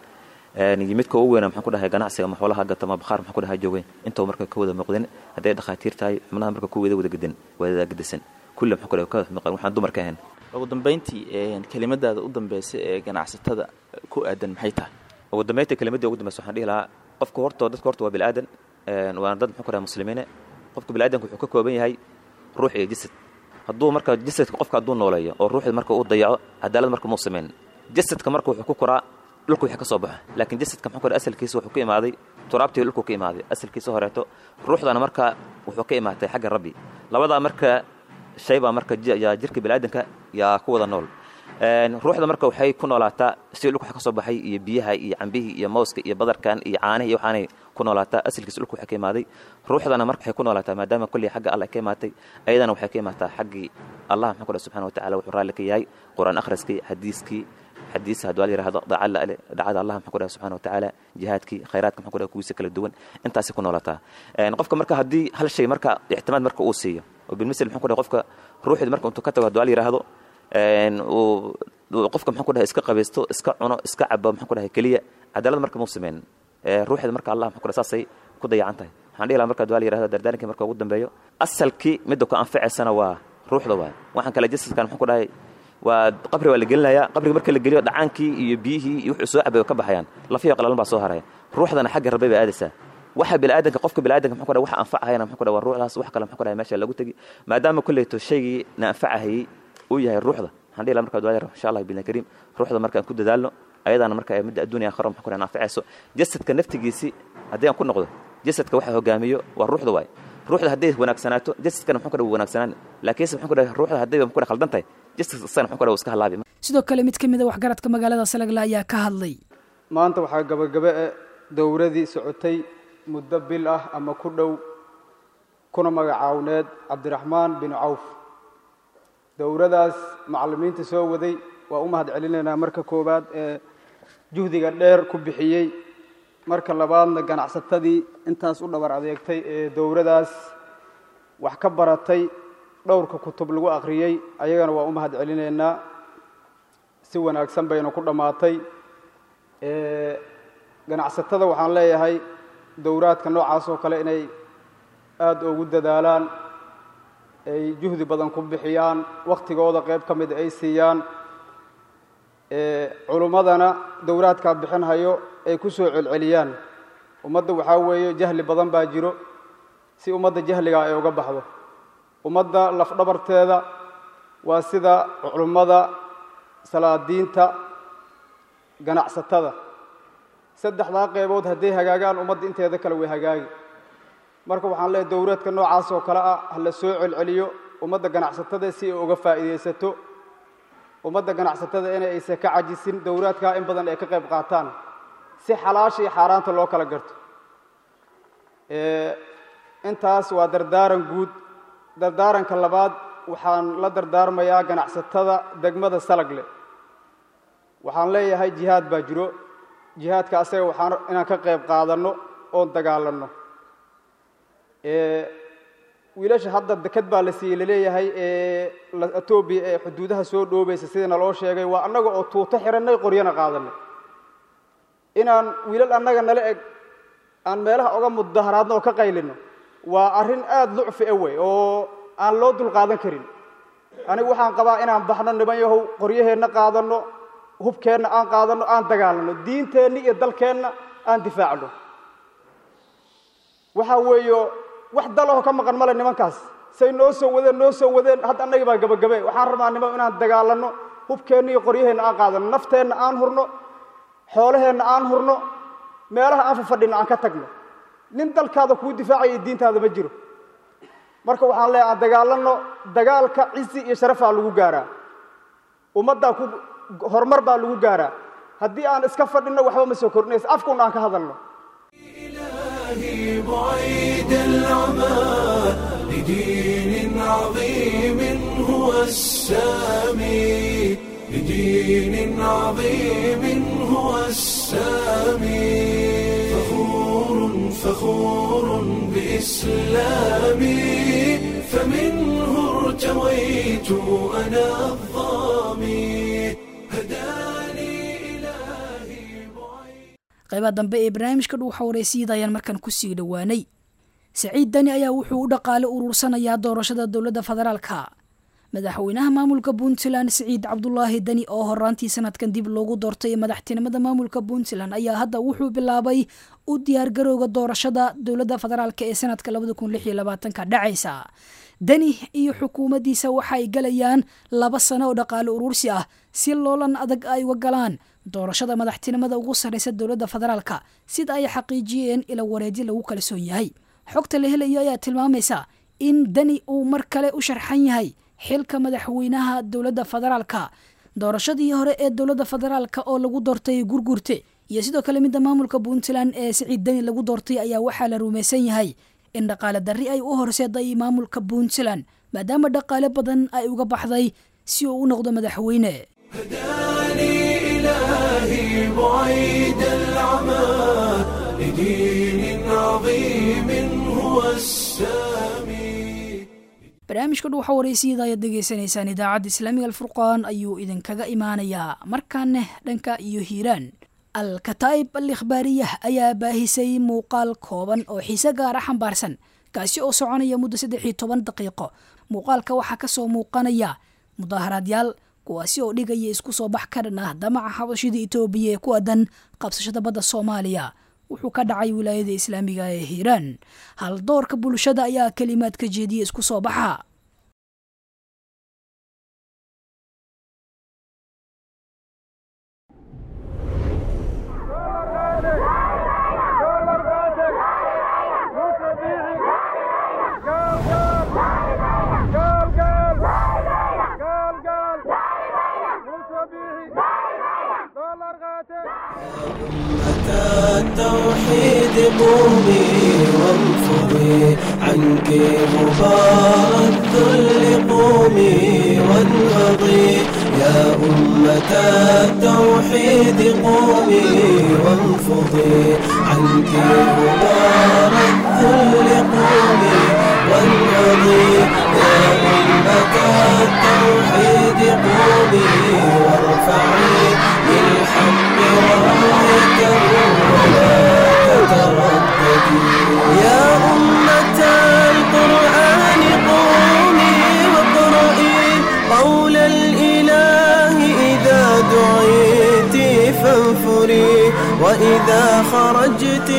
midka ugu weyna maxaan ku dhahay ganacsiga ma xoolaha gato ma bakhaar maxaan ku dhahay joogeen intoo marka ka wada muuqdeen hadday dhakhaatiir tahay xubnaha marka ku wada wada gadan wada gedisan kulli maxaan ku dhahay ka maqan waxaan dumarka ahayn ugu dambayntii kelimadaada u dambeysa ee ganacsatada ku aadan maxay tahay ugu dambayntii kelimadii ugu dambeysa waxaan dhihi lahaa qofka horta dadka horta waa bilaadan waana dad maxaan ku dhahay muslimiine qofka bilaadanka wuxuu ka kooban yahay ruux iyo jasad hadduu marka jasadka qofka hadduu nooleeyo oo ruuxda marka uu dayaco cadaalad marka muu samayn jasadka marka wuxuu ku koraa dhulka wixii ka soo baxo laakiin jasadka maxaa ku dhahay asalkiisa wuxuu ka imaaday turaabtii dhulku ka imaaday asalkiisa horeeto ruuxdana marka wuxuu ka imaatay xagga rabbi labadaa marka shay baa marka yaa jirka biniaadanka yaa ku wada nool ruuxda marka waxay ku noolaataa si dhulka wax ka soo baxay iyo biyaha iyo cambihii iyo mawska iyo badarkan iyo caanihi iyo waxaanay ku noolaataa asalkiisa dhulka waxay ka imaaday ruuxdana marka waxay ku noolaataa maadaama kolley xagga allah ka imaatay ayadana waxay ka imaataa xaggii allah maxaa ku dhahay subxana wa tacala wuxuu raalli ka yahay qur-aan akhriskii xadiiskii xadiis hadduu al yirahdo dacala ale dacada allah maxaa ku dhahay subxana wa tacaala jihaadkii khayraadka maxaa ku dhahay kuwiisa kala duwan intaasay ku noolaataa qofka marka haddii hal shay marka ictimaad marka uu siiyo oo bilmisl maxaa ku dhahay qofka ruuxda marka intuu ka tago hadduu al yirahdo qofka maxaa ku dhahay iska qabaysto iska cuno iska cabo maxaa ku dhahay keliya cadaalad marka muu sameynin ruuxda marka allah maxaa ku dhahay saasay ku dayacan tahay waxaan dhihi lahaa marka hadduu al yirahdo dardaarankii marka ugu dambeeyo asalkii midda ku anfacaysana waa ruuxda waay waxaan kale jasadkan maxaa ku dhahay waa qabri waa la gelinayaa qabriga marka la geliyo dhacaankii iyo biyihii iyo wuxuu soo cabay ka baxayaan lafiyo qalalan baa soo haraya ruuxdana xagga rabay bay aadaysaa waxa biniaadanka qofka biniaadanka maxaa ku dhahay waxa anfacahayana maxaa ku dhahay waa ruuxdaas wax kale maxaa ku dhahay meesha lagu tegi maadaama kulleyto shaygii na anfacahayey uu yahay ruuxda waxaan dhihi lahaa marka duwaayar insha allah billah kariim ruuxda markaan ku dadaalno ayadana marka midda adduuniya aakhira maxaa ku dhahay anfacayso jasadka naftigiisii haddii aan ku noqdo jasadka waxa hogaamiyo waa ruuxda waay ruuxda hadday wanaagsanaato jasadkana maxaa ku dhahay wanaagsanaan laakiinse maxaa ku dhahay ruuxda hadday maxaa ku dhahay khaldan tahay sidoo kale mid ka mid a waxgaradka magaalada salagle ayaa ka hadlay maanta waxaa gabagabe e dowradii socotay muddo bil ah ama ku dhow kuna magacaawneed cabdiraxmaan bin cawf dowradaas macallimiinta soo waday waa u mahad celinaynaa marka koowaad ee juhdiga dheer ku bixiyey marka labaadna ganacsatadii intaas u dhabar adeegtay ee dowradaas wax ka baratay dhowrka kutub lagu akhriyey ayagana waa u mahad celinaynaa si wanaagsan bayna ku dhammaatay ganacsatada waxaan leeyahay dowraadka noocaas oo kale inay aada ugu dadaalaan ay juhdi badan ku bixiyaan wakhtigooda qayb ka mida ay siiyaan culummadana dowraadkaa bixinhayo ay ku soo celceliyaan ummadda waxaa weeye jahli badan baa jiro si ummadda jahligaa ay uga baxdo ummadda lafdhabarteeda waa sida culummada salaadiinta ganacsatada saddexdaa qaybood hadday hagaagaan ummadda inteeda kale way hagaagi marka waxaan leehay dowraadka noocaas oo kale ah ha la soo celceliyo ummadda ganacsatada si ay uga faa'iidaysato ummadda ganacsatada inay aysan ka cajisin dowraadkaa in badan ay ka qayb qaataan si xalaasha iyo xaaraanta loo kala garto intaas waa dardaaran guud dardaaranka labaad waxaan la dardaarmayaa ganacsatada degmada salagle waxaan leeyahay jihaad baa jiro jihaadka asaga waxaan inaan ka qayb qaadanno oon dagaalanno wiilasha hadda deked baa la siiyey laleeyahay ee etoobiya ee xuduudaha soo dhoobaysa sidii naloo sheegay waa annaga oo tuuto xidhannay qoryana qaadanay inaan wiilal annaga nala eg aan meelaha oga mudaharaadno oo ka qaylino waa arrin aada lucfi a wey oo aan loo dulqaadan karin anigu waxaan qabaa inaan baxno niman yahow qoryaheenna qaadanno hubkeenna aan qaadanno aan dagaalanno diinteenna iyo dalkeenna aan difaacno waxaa weeyo wax dalaho ka maqan male nimankaas say noo soo wadeen noo soo wadeen hadda annagii baa gabagabe waxaan rabaa niman inaan dagaalanno hubkeenna iyo qoryaheenna aan qaadanno nafteenna aan hurno xoolaheenna aan hurno meelaha aan fafadhinno aan ka tagno nin dalkaada kuu difaacaya diintaada ma jiro marka waxaan leeyahay aan dagaalanno dagaalka cisi iyo sharafaa lagu gaaraa ummaddaa ku horumar baa lagu gaaraa haddii aan iska fadhinno waxba ma soo kordhinaysa afkuun aan ka hadalno بعيد العمى لدين عظيم هو السامي لدين عظيم هو السامي فخور فخور بإسلامي فمنه ارتويت أنا الظامي هداني qaybaha dambe ee barnaamijka dhuuxa wareysiyada ayaan markan kusii dhowaanay saciid dani ayaa wuxuu u dhaqaale urursanayaa doorashada dowladda federaalka madaxweynaha maamulka puntland siciid cabdulaahi dani oo horaantii sanadkan dib loogu doortay madaxtinimada maamulka puntland ayaa hadda wuxuu bilaabay u diyaargarowga doorashada dowladda federaalk ee sanadka ka dhacaysa dani iyo xukuumaddiisa waxaay galayaan laba sano oo dhaqaale urursi ah si loolan adag ay uga galaan doorashada madaxtinimada ugu sarreysa dowladda federaalka sida ay xaqiijiyeen ila wareedyo lagu kalsoon yahay xogta la helayo ayaa tilmaamaysa in dani uu mar kale u sharxan yahay xilka madaxweynaha dowladda federaalka doorashadii hore ee dowladda federaalka oo lagu doortay gurgurte iyo sidoo kale midda maamulka puntland ee siciid deni lagu doortay ayaa waxaa la rumaysan yahay in dhaqaale darri ay u horseeday maamulka puntland maadaama dhaqaale badan ay uga baxday si uu u noqdo madaxweyne إلهي بعيد العمى لدين عظيم هو السامي barnaamijka dhuuxa waraysyada ayaad degeysanaysaan idaacadda islaamiga alfurqaan ayuu idinkaga imaanayaa markaane dhanka iyo hiiraan al-kataa'ib al ikhbaariyah ayaa baahisay muuqaal kooban oo xiise gaara xambaarsan kaasi oo soconaya muddo saddex iyo toban daqiiqo muuqaalka waxaa kasoo muuqanaya mudaaharaadyaal kuwaasi oo dhigaya isku soo bax ka dhan ah damaca xabashida itoobiya ee ku aadan qabsashada badda soomaaliya wuxuu ka dhacay wilaayada islaamiga ee hiiraan haldoorka bulshada ayaa kelimaad ka jeediya isku soo baxa التوحيد قومي وانفضي عنك غبار الذل قومي وانهضي يا أمة التوحيد قومي وانفضي عنك غبار الذل قومي وانهضي يا أمة التوحيد قومي وارفعي للحق رايته ولا تترددي يا أمة القرآن قومي واقرئي قول الإله إذا دعيت فانفري وإذا خرجت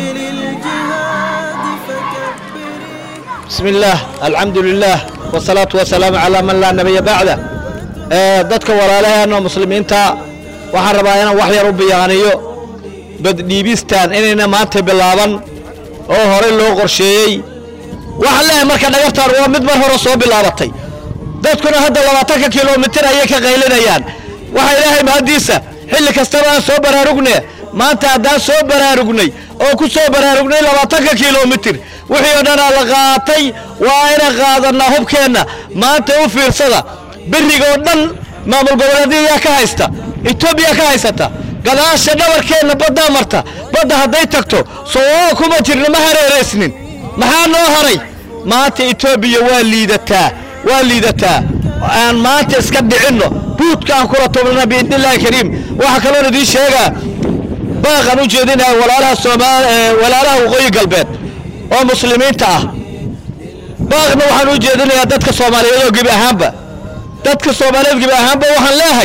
للجهاد فكبري بسم الله الحمد لله والصلاة والسلام على من لا نبي بعده ee dadka walaalaheena muslimiinta waxaan rabaa inaan wax yar u biyaaniyo baddhiibistan inayna maanta bilaaban oo horey loo qorsheeyey waxaan leeyahay marka dhagartaan waa mid mar hore soo bilaabatay dadkuna hadda labaatanka kilomitir ayay ka qaylinayaan waxa ilaahay mahaddiisa xilli kastaba aan soo baraarugne maanta haddaan soo baraarugnay oo ku soo baraarugnay labaatanka kilomitir wixii oo dhanaa la qaatay waa inaan qaadannaa hubkeenna maanta u fiirsada berrigoo dhan maamul goboleedyayaa ka haysta etoobiya ka haysata gadaasha dhabarkeenna baddaa marta badda hadday tagto soo kuma jirna ma hareeraysnin maxaa noo haray maanta etoobiya waa liidataa waa liidataa aan maanta iska dhicinno buudka aan kula tubnana biidnillahi kariim waxaa kaloon idiin sheegaa baaqan u jeedinaya walaalaha soomaal walaalaha waqooyi galbeed oo muslimiinta ah baaqna waxaan u jeedinayaa dadka soomaaliyeed oo gebi ahaanba dadka soomaaliyeed gebi ahaanba waxaan leehay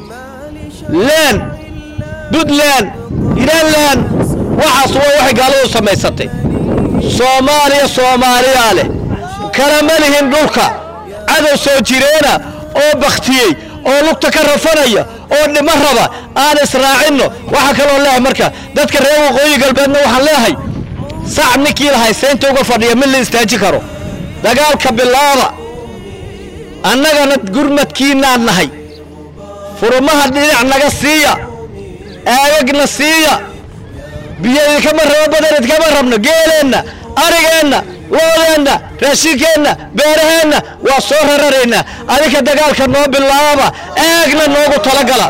leen puntland hiranland waxaas waa waxay gaaladu samaysatay soomaaliya soomaaliyaa leh kala ma lihin dhulka cadow soo jireena oo bakhtiyey oo lugta ka rafanaya oo dhimo raba aan israacinno waxaa kaloo leehay marka dadka reer waqooyi galbeedna waxaan leehay sac ninkii lahay seynta uga fadhiya mid la istaaji karo dagaalka bilaaba annagana gurmadkiinaan nahay furumaha dhinac naga siiya aagagna siiya biyo idinkama rabo badan idinkama rabno geeleenna arigeenna loodeenna raashinkeenna beeraheenna waa soo rararaynaa adinka dagaalka noo bilaaba aagna noogu talagala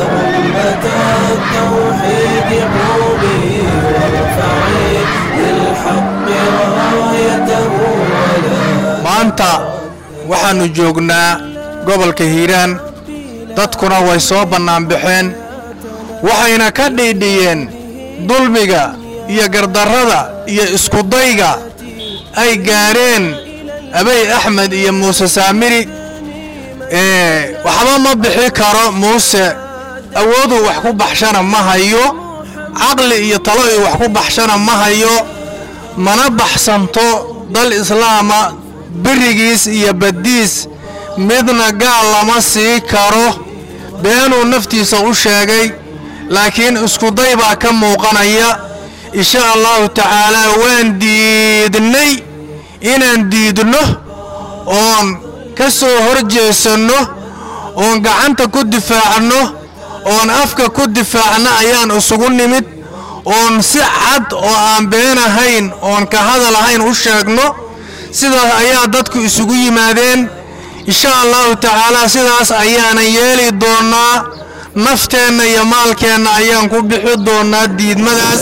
التوحيد قومي وارفعي للحق رايته ولا maanta waxaannu joognaa gobolka hiiraan dadkuna way soo bannaanbaxeen waxayna ka dhiidhiyeen dulmiga iyo gardarrada iyo iskudayga ay gaadheen abay axmed iyo muuse saamiri ee waxba ma bixi karo muuse awooduu wax ku baxshana ma hayo caqli iyo talo uu wax ku baxshana ma hayo mana baxsanto dal islaama berigiis iyo baddiis midna gaal lama sii karo beenuu naftiisa u sheegay laakiin iskuday baa ka muuqanaya insha allahu tacaalaa waan diidnay inaan diidno oon ka soo hor jeesanno oon gacanta ku difaacno oon afka ku difaacno ayaan isugu nimid oon si cad oo aan been ahayn oon ka hadal ahayn u sheegno sidaas ayaa dadku isugu yimaadeen insha allahu tacaalaa sidaas ayaanan yeeli doonnaa nafteenna iyo maalkeenna ayaan ku bixi doonnaa diidmadaas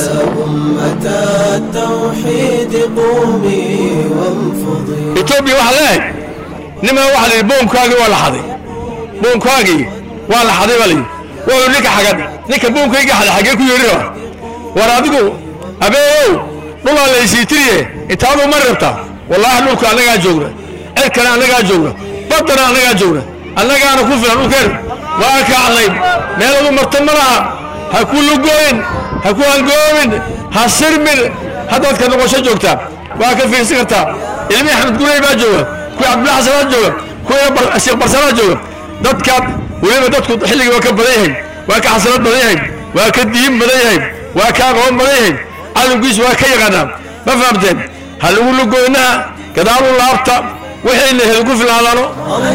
etoobiya waxaa leehay nimaa waxa la yidhi boonkaagii waa la xaday boonkaagii waa la xaday baa layidhi waa ninka xagad ninka boonkayga xaday xaggee ku yeedhi raba war adigu abeeyow dhulaa laysiitiriye intaadu ma rabtaa wallaahi dhulka annagaa joogna cirkana annagaa joogna baddana annagaa joogna annagaana ku filan dhulkeen waa kacnay meeladu marta ma laha ha ku lugooyin ha ku hangoobin ha sirmin haddaad ka noqosho joogtaa waa ka fiirsan kartaa ilmihii axmed gurey baa jooga kuwii cabdullahi xasanaa jooga kuwii sheekh barsanaa jooga dadkaad weliba dadku xilligii waa ka badan yahay waa ka xasanad badan yahay waa ka diin badan yahay waa ka aqoon badan yahay cadowgiisu waa ka yaqaanaa ma fahamteen ha lagu lugooynaha gadaalu laabta wixiina hel ku filaadano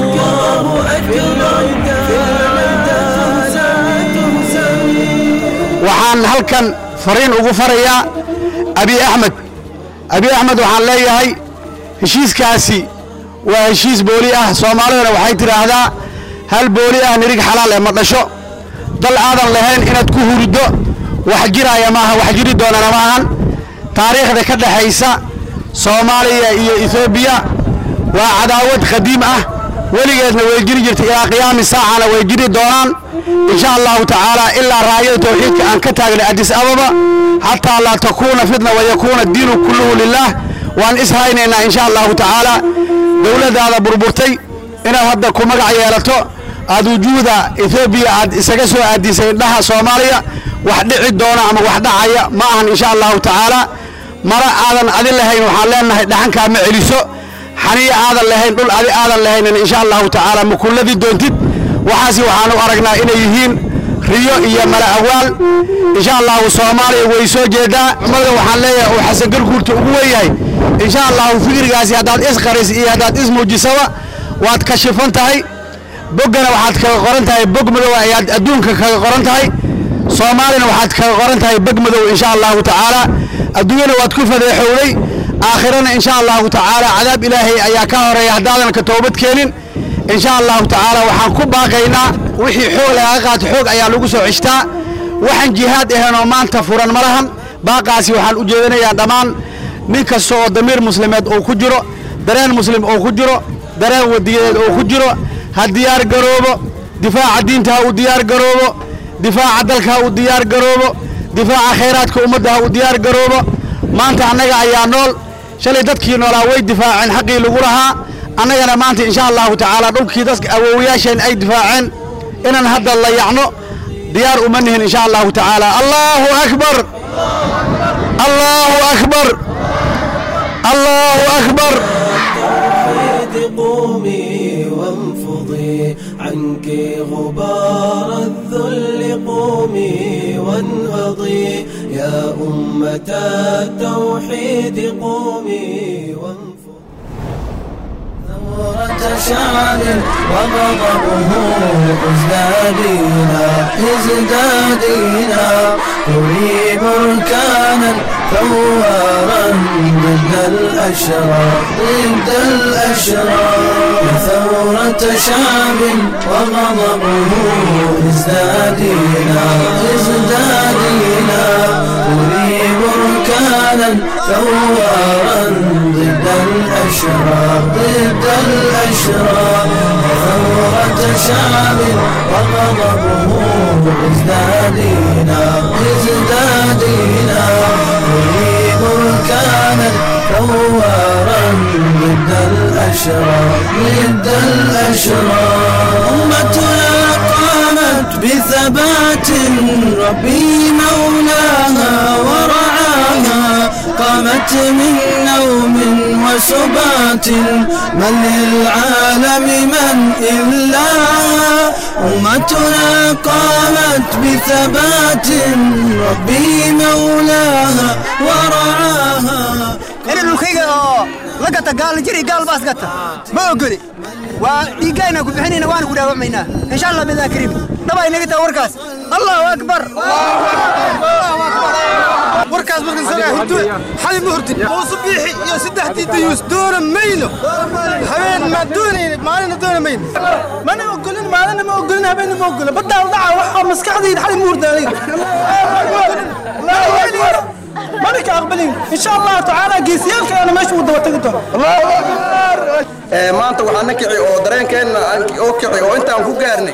waxaan halkan fariin ugu farayaa abi axmed abi axmed waxaan leeyahay heshiiskaasi waa heshiis booli ah soomaalidana waxay tidhaahdaa hal booli ah nirig xalaal ee ma dhasho dal aadan lahayn inaad ku hurido wax jiraya maaha wax jiri doonana ma ahan taariikhda ka dhexaysa soomaaliya iyo etoobiya waa cadaawad qadiim ah weligeedna way jiri jirtay ilaa qiyaami saacana way jiri doonaan insha allahu tacaala ilaa raayada tawxiidka aan ka taagnay adis ababa xataa laa takuuna fitna wayakuuna diinu kulluhu lilaah waan ishaynaynaa insha allahu tacaala dowladdaada burburtay inaad hadda ku magac yeelato aad wujuuda etoobiya aad isaga soo aadisay indhaha soomaaliya wax dhici doona ama wax dhacaya ma ahan insha allahu tacaala mara aadan adi lahayn waxaan leenahay dhaxankaa ma celiso xaniya aadan lahayn dhul adi aadan lahaynin insha allahu tacaala ma kulladii doontid waxaasi waxaan u aragnaa inay yihiin riyo iyo mala awaal insha allahu soomaaliya way soo jeedaa cumada waxaan leeyahay uu xasan garguurta ugu weeyahay insha allahu fikrigaasi haddaad isqaris iyo haddaad ismuujisaba waad kashifan tahay boggana waxaad kaga qoran tahay bog madow ayaad adduunka kaga qoran tahay soomaalina waxaad kaga qoran tahay bog madow insha allahu tacaala adduunyana waad ku fadeexowday aakhirana insha allahu tacaala cadaab ilaahay ayaa ka horeeya haddaadan ka toobad keenin insha allahu tacaala waxaan ku baaqaynaa wixii xoog lagaga qaato xoog ayaa lagu soo ceshtaa waxaan jihaad ahaynoo maanta furan ma lahan baaqaasi waxaan u jeedinayaa dhammaan nin kasta oo damiir muslimeed uu ku jiro dareen muslim uu ku jiro dareen wadiyadeed uu ku jiro ha diyaar garoobo difaaca diinta ha uu diyaar garoobo difaaca dalka ha uu diyaar garoobo difaaca khayraadka ummadda ha uu diyaar garoobo maanta annaga ayaa nool shalay dadkii noolaa way difaaceen xaqii lagu lahaa annagana maanta insha allahu tacaala dhulkii dadka awoowayaasheen ay difaaceen inaan hadda la yacno diyaar uma nihin insha allahu tacaala allahu akbar allahu akbar allahu akbar قومي وانفضي عنك غبار الذل قومي وانهضي يا أمة التوحيد قومي وانفضي ثورة شعب وغضبه ازدادينا ازدادينا قولي بركانا ثوارا ضد الأشرار ضد الأشرار ثورة شعب وغضبه ازدادينا ازدادينا قولي بركانا ثوارا ضد الأشرار ضد الأشرار ثورة شعب وغضبه ازدادينا ازدادينا قولي بركانا ثوارا ضد الأشرار ضد الأشرار أمتنا قامت بثبات ربي مولاها ورعاها قامت من نوم وسبات من للعالم من إلاها أمتنا قامت بثبات ربي مولاها ورعاها dhulkayga oo la gata gaalna jir iyo gaal baas gata ma ogoli waa dhiiggayna ku bixinayna waana ku dhaawacmaynaa insha allah bidaa kariim dhabay naga taa warkaas allahu akbar warkaas markan sagaa hurdo xali ma hurdin muusu biixi iyo saddexdii dayuus doona mayno habeen ma doonayna maalina doona mayno mana ogolin maalina ma ogolin habeenna ma ogolin badaa dhaca waxa maskaxdayda xali ma hurdaanay mana ka aqbalin insha allahu tacaala geesiyaalka ana meesha uu daba tagi doono maanta waxaa na kici oo dareenkeenna oo kici oo intaan ku gaarnay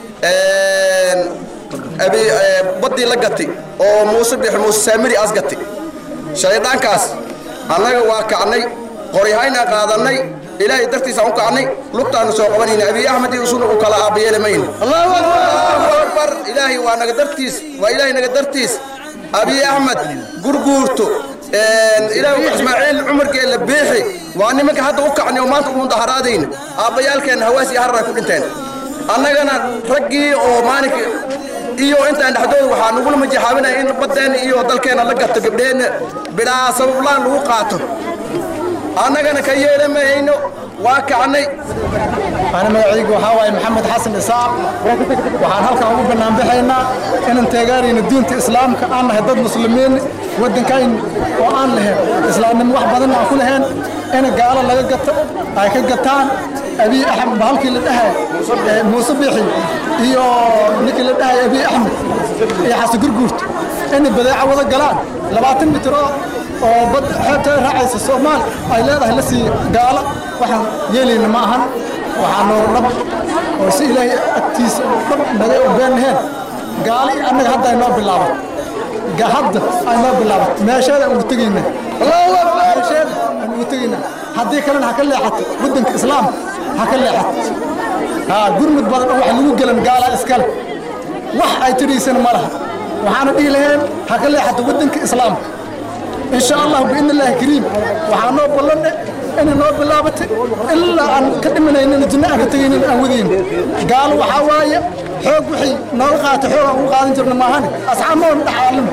baddii la gati oo muuse bix muuse saamiri as gati shayddaankaas annaga waa kacnay qoryahaynaa qaadannay ilaahay dartiisaan u kacnay lugtaannu soo qabanayna abiy axmed iyo isuna u kala aabayeeli mayna allahu akbar ilaahay waa naga dartiis waa ilaahay naga dartiis abiy axmed gurguurto ilaahu ismaaciil cumarkeella beexi waa nimanka hadda u kacnay oo maanta u mudaharaadayna aabbayaalkeenna hawaas iyo harar ay ku dhinteen annagana raggii oo maalinka iyo intaan dhexdooda waxaa nagula majaxaabinaya in baddeenna iyo dalkeenna la gato gabdheenna bidhaa sabablaan lagu qaato annagana ka yeela mahayno waa kacnay أنا magacaygu waxaa waaye maxamed xasan isaaq waxaan halkan ugu banaanbaxaynaa inaan taageerayno diinta islaamka aan nahay dad muslimiin waddankayn oo aan lahayn islaamnimo wax badan aan ku lahayn in gaalo laga gato ay ka gataan abiy axmed bahalkii la dhahay muuse bixi iyo ninkii la dhahay abiy axmed iyo xasan gurguurta inay badeeco wada galaan labaatan mitro oo bad xeebta raacaysa soomaali ay leedahay la sii gaalo waxaan yeelayna ma ahan waxaa noor dhab oo si ilaahay agtiisa dhab naga been lahayn gaali annaga hadda ay noo bilaabat hadda ay noo bilaabat meesheeda aan ugu tegayna meesheeda aan ugu tegayna haddii kalena ha ka leexato waddanka islaamka ha ka leexato haa gurmud badan oo wax lagu gelan gaala iskale wax ay tidhiisana ma laha waxaana dhihi lahayn ha ka leexato waddanka islaamka إن شاء الله بإذن الله كريم وحنا بلنا إن نو بلابت إلا أن كدمنا إن الجنة كتجين الأودين قالوا وحوايا حوق وحي نلقى حوق وقاعدين جرنا ما هني أصحاب ما نتعلم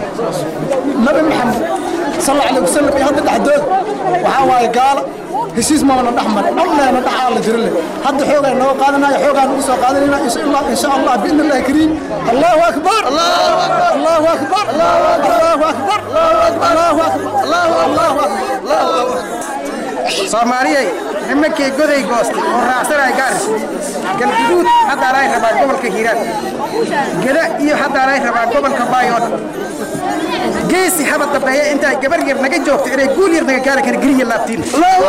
نبي محمد صلى الله عليه وسلم يهدد حدود وحوايا قال heshiis ma wana dhaxmar dhammeena dhaxaa la jirin leh hadda xoogaa noo qaadanaya xoogaa nagu soo qaadanayna insha allah insha allah biidni illahi kariim allahu akbar allahu akbar allahu akbar allahu akbar allahu akbar allahu akbar soomaaliyay nimankii goday goostay oo raacsanaya gaaris galguduud haddaa lay rabaa gobolka hiiraan geda iyo haddaa lay rabaa gobolka baayood geesi haba dambeeya intaa gabar yar naga joogto inay guul yar naga gaari kara geliya laabtiin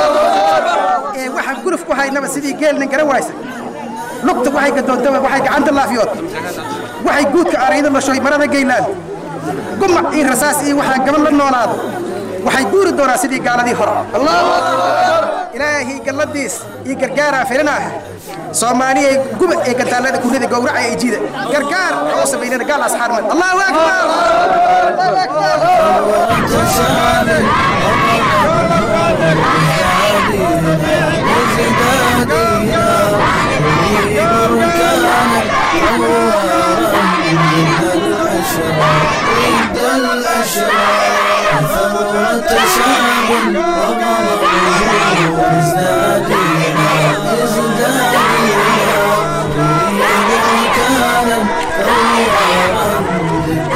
ee waxaan guruf ku haynaba sidii geelna garan waysa lugta waxay gadoontaba waxay gacanta laafiyood waxay guudka arayda lashoy marada geylaan gumac iyo rasaas iyo waxaa gaban la noolaado waxay guuri doonaa sidii gaaladii hore ilaahay galladiis iyo gargaaraa filinah soomaaliyay guba ee gantaalada kurida gowraca ee jida gargaar oo samaynana gaal asxaarmad allahu الأشرار ثورة شعب ومضى ازدادينا ازدادينا نريد مكانا ثورا ضد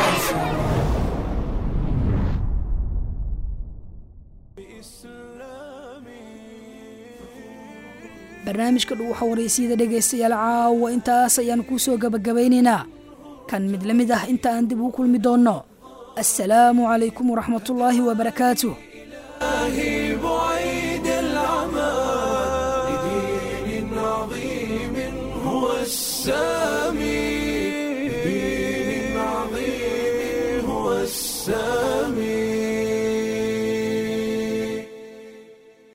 barnaamijka dhuuxa wareysiyada dhegaystayaal caawa intaas ayaan kuu soo gabagabaynaynaa kan mid la mid ah inta aan dib ugu kulmi doonno assalaamu calaykum waraxmatullaahi wabarakaatuh بعيد العمى لدين عظيم هو السلام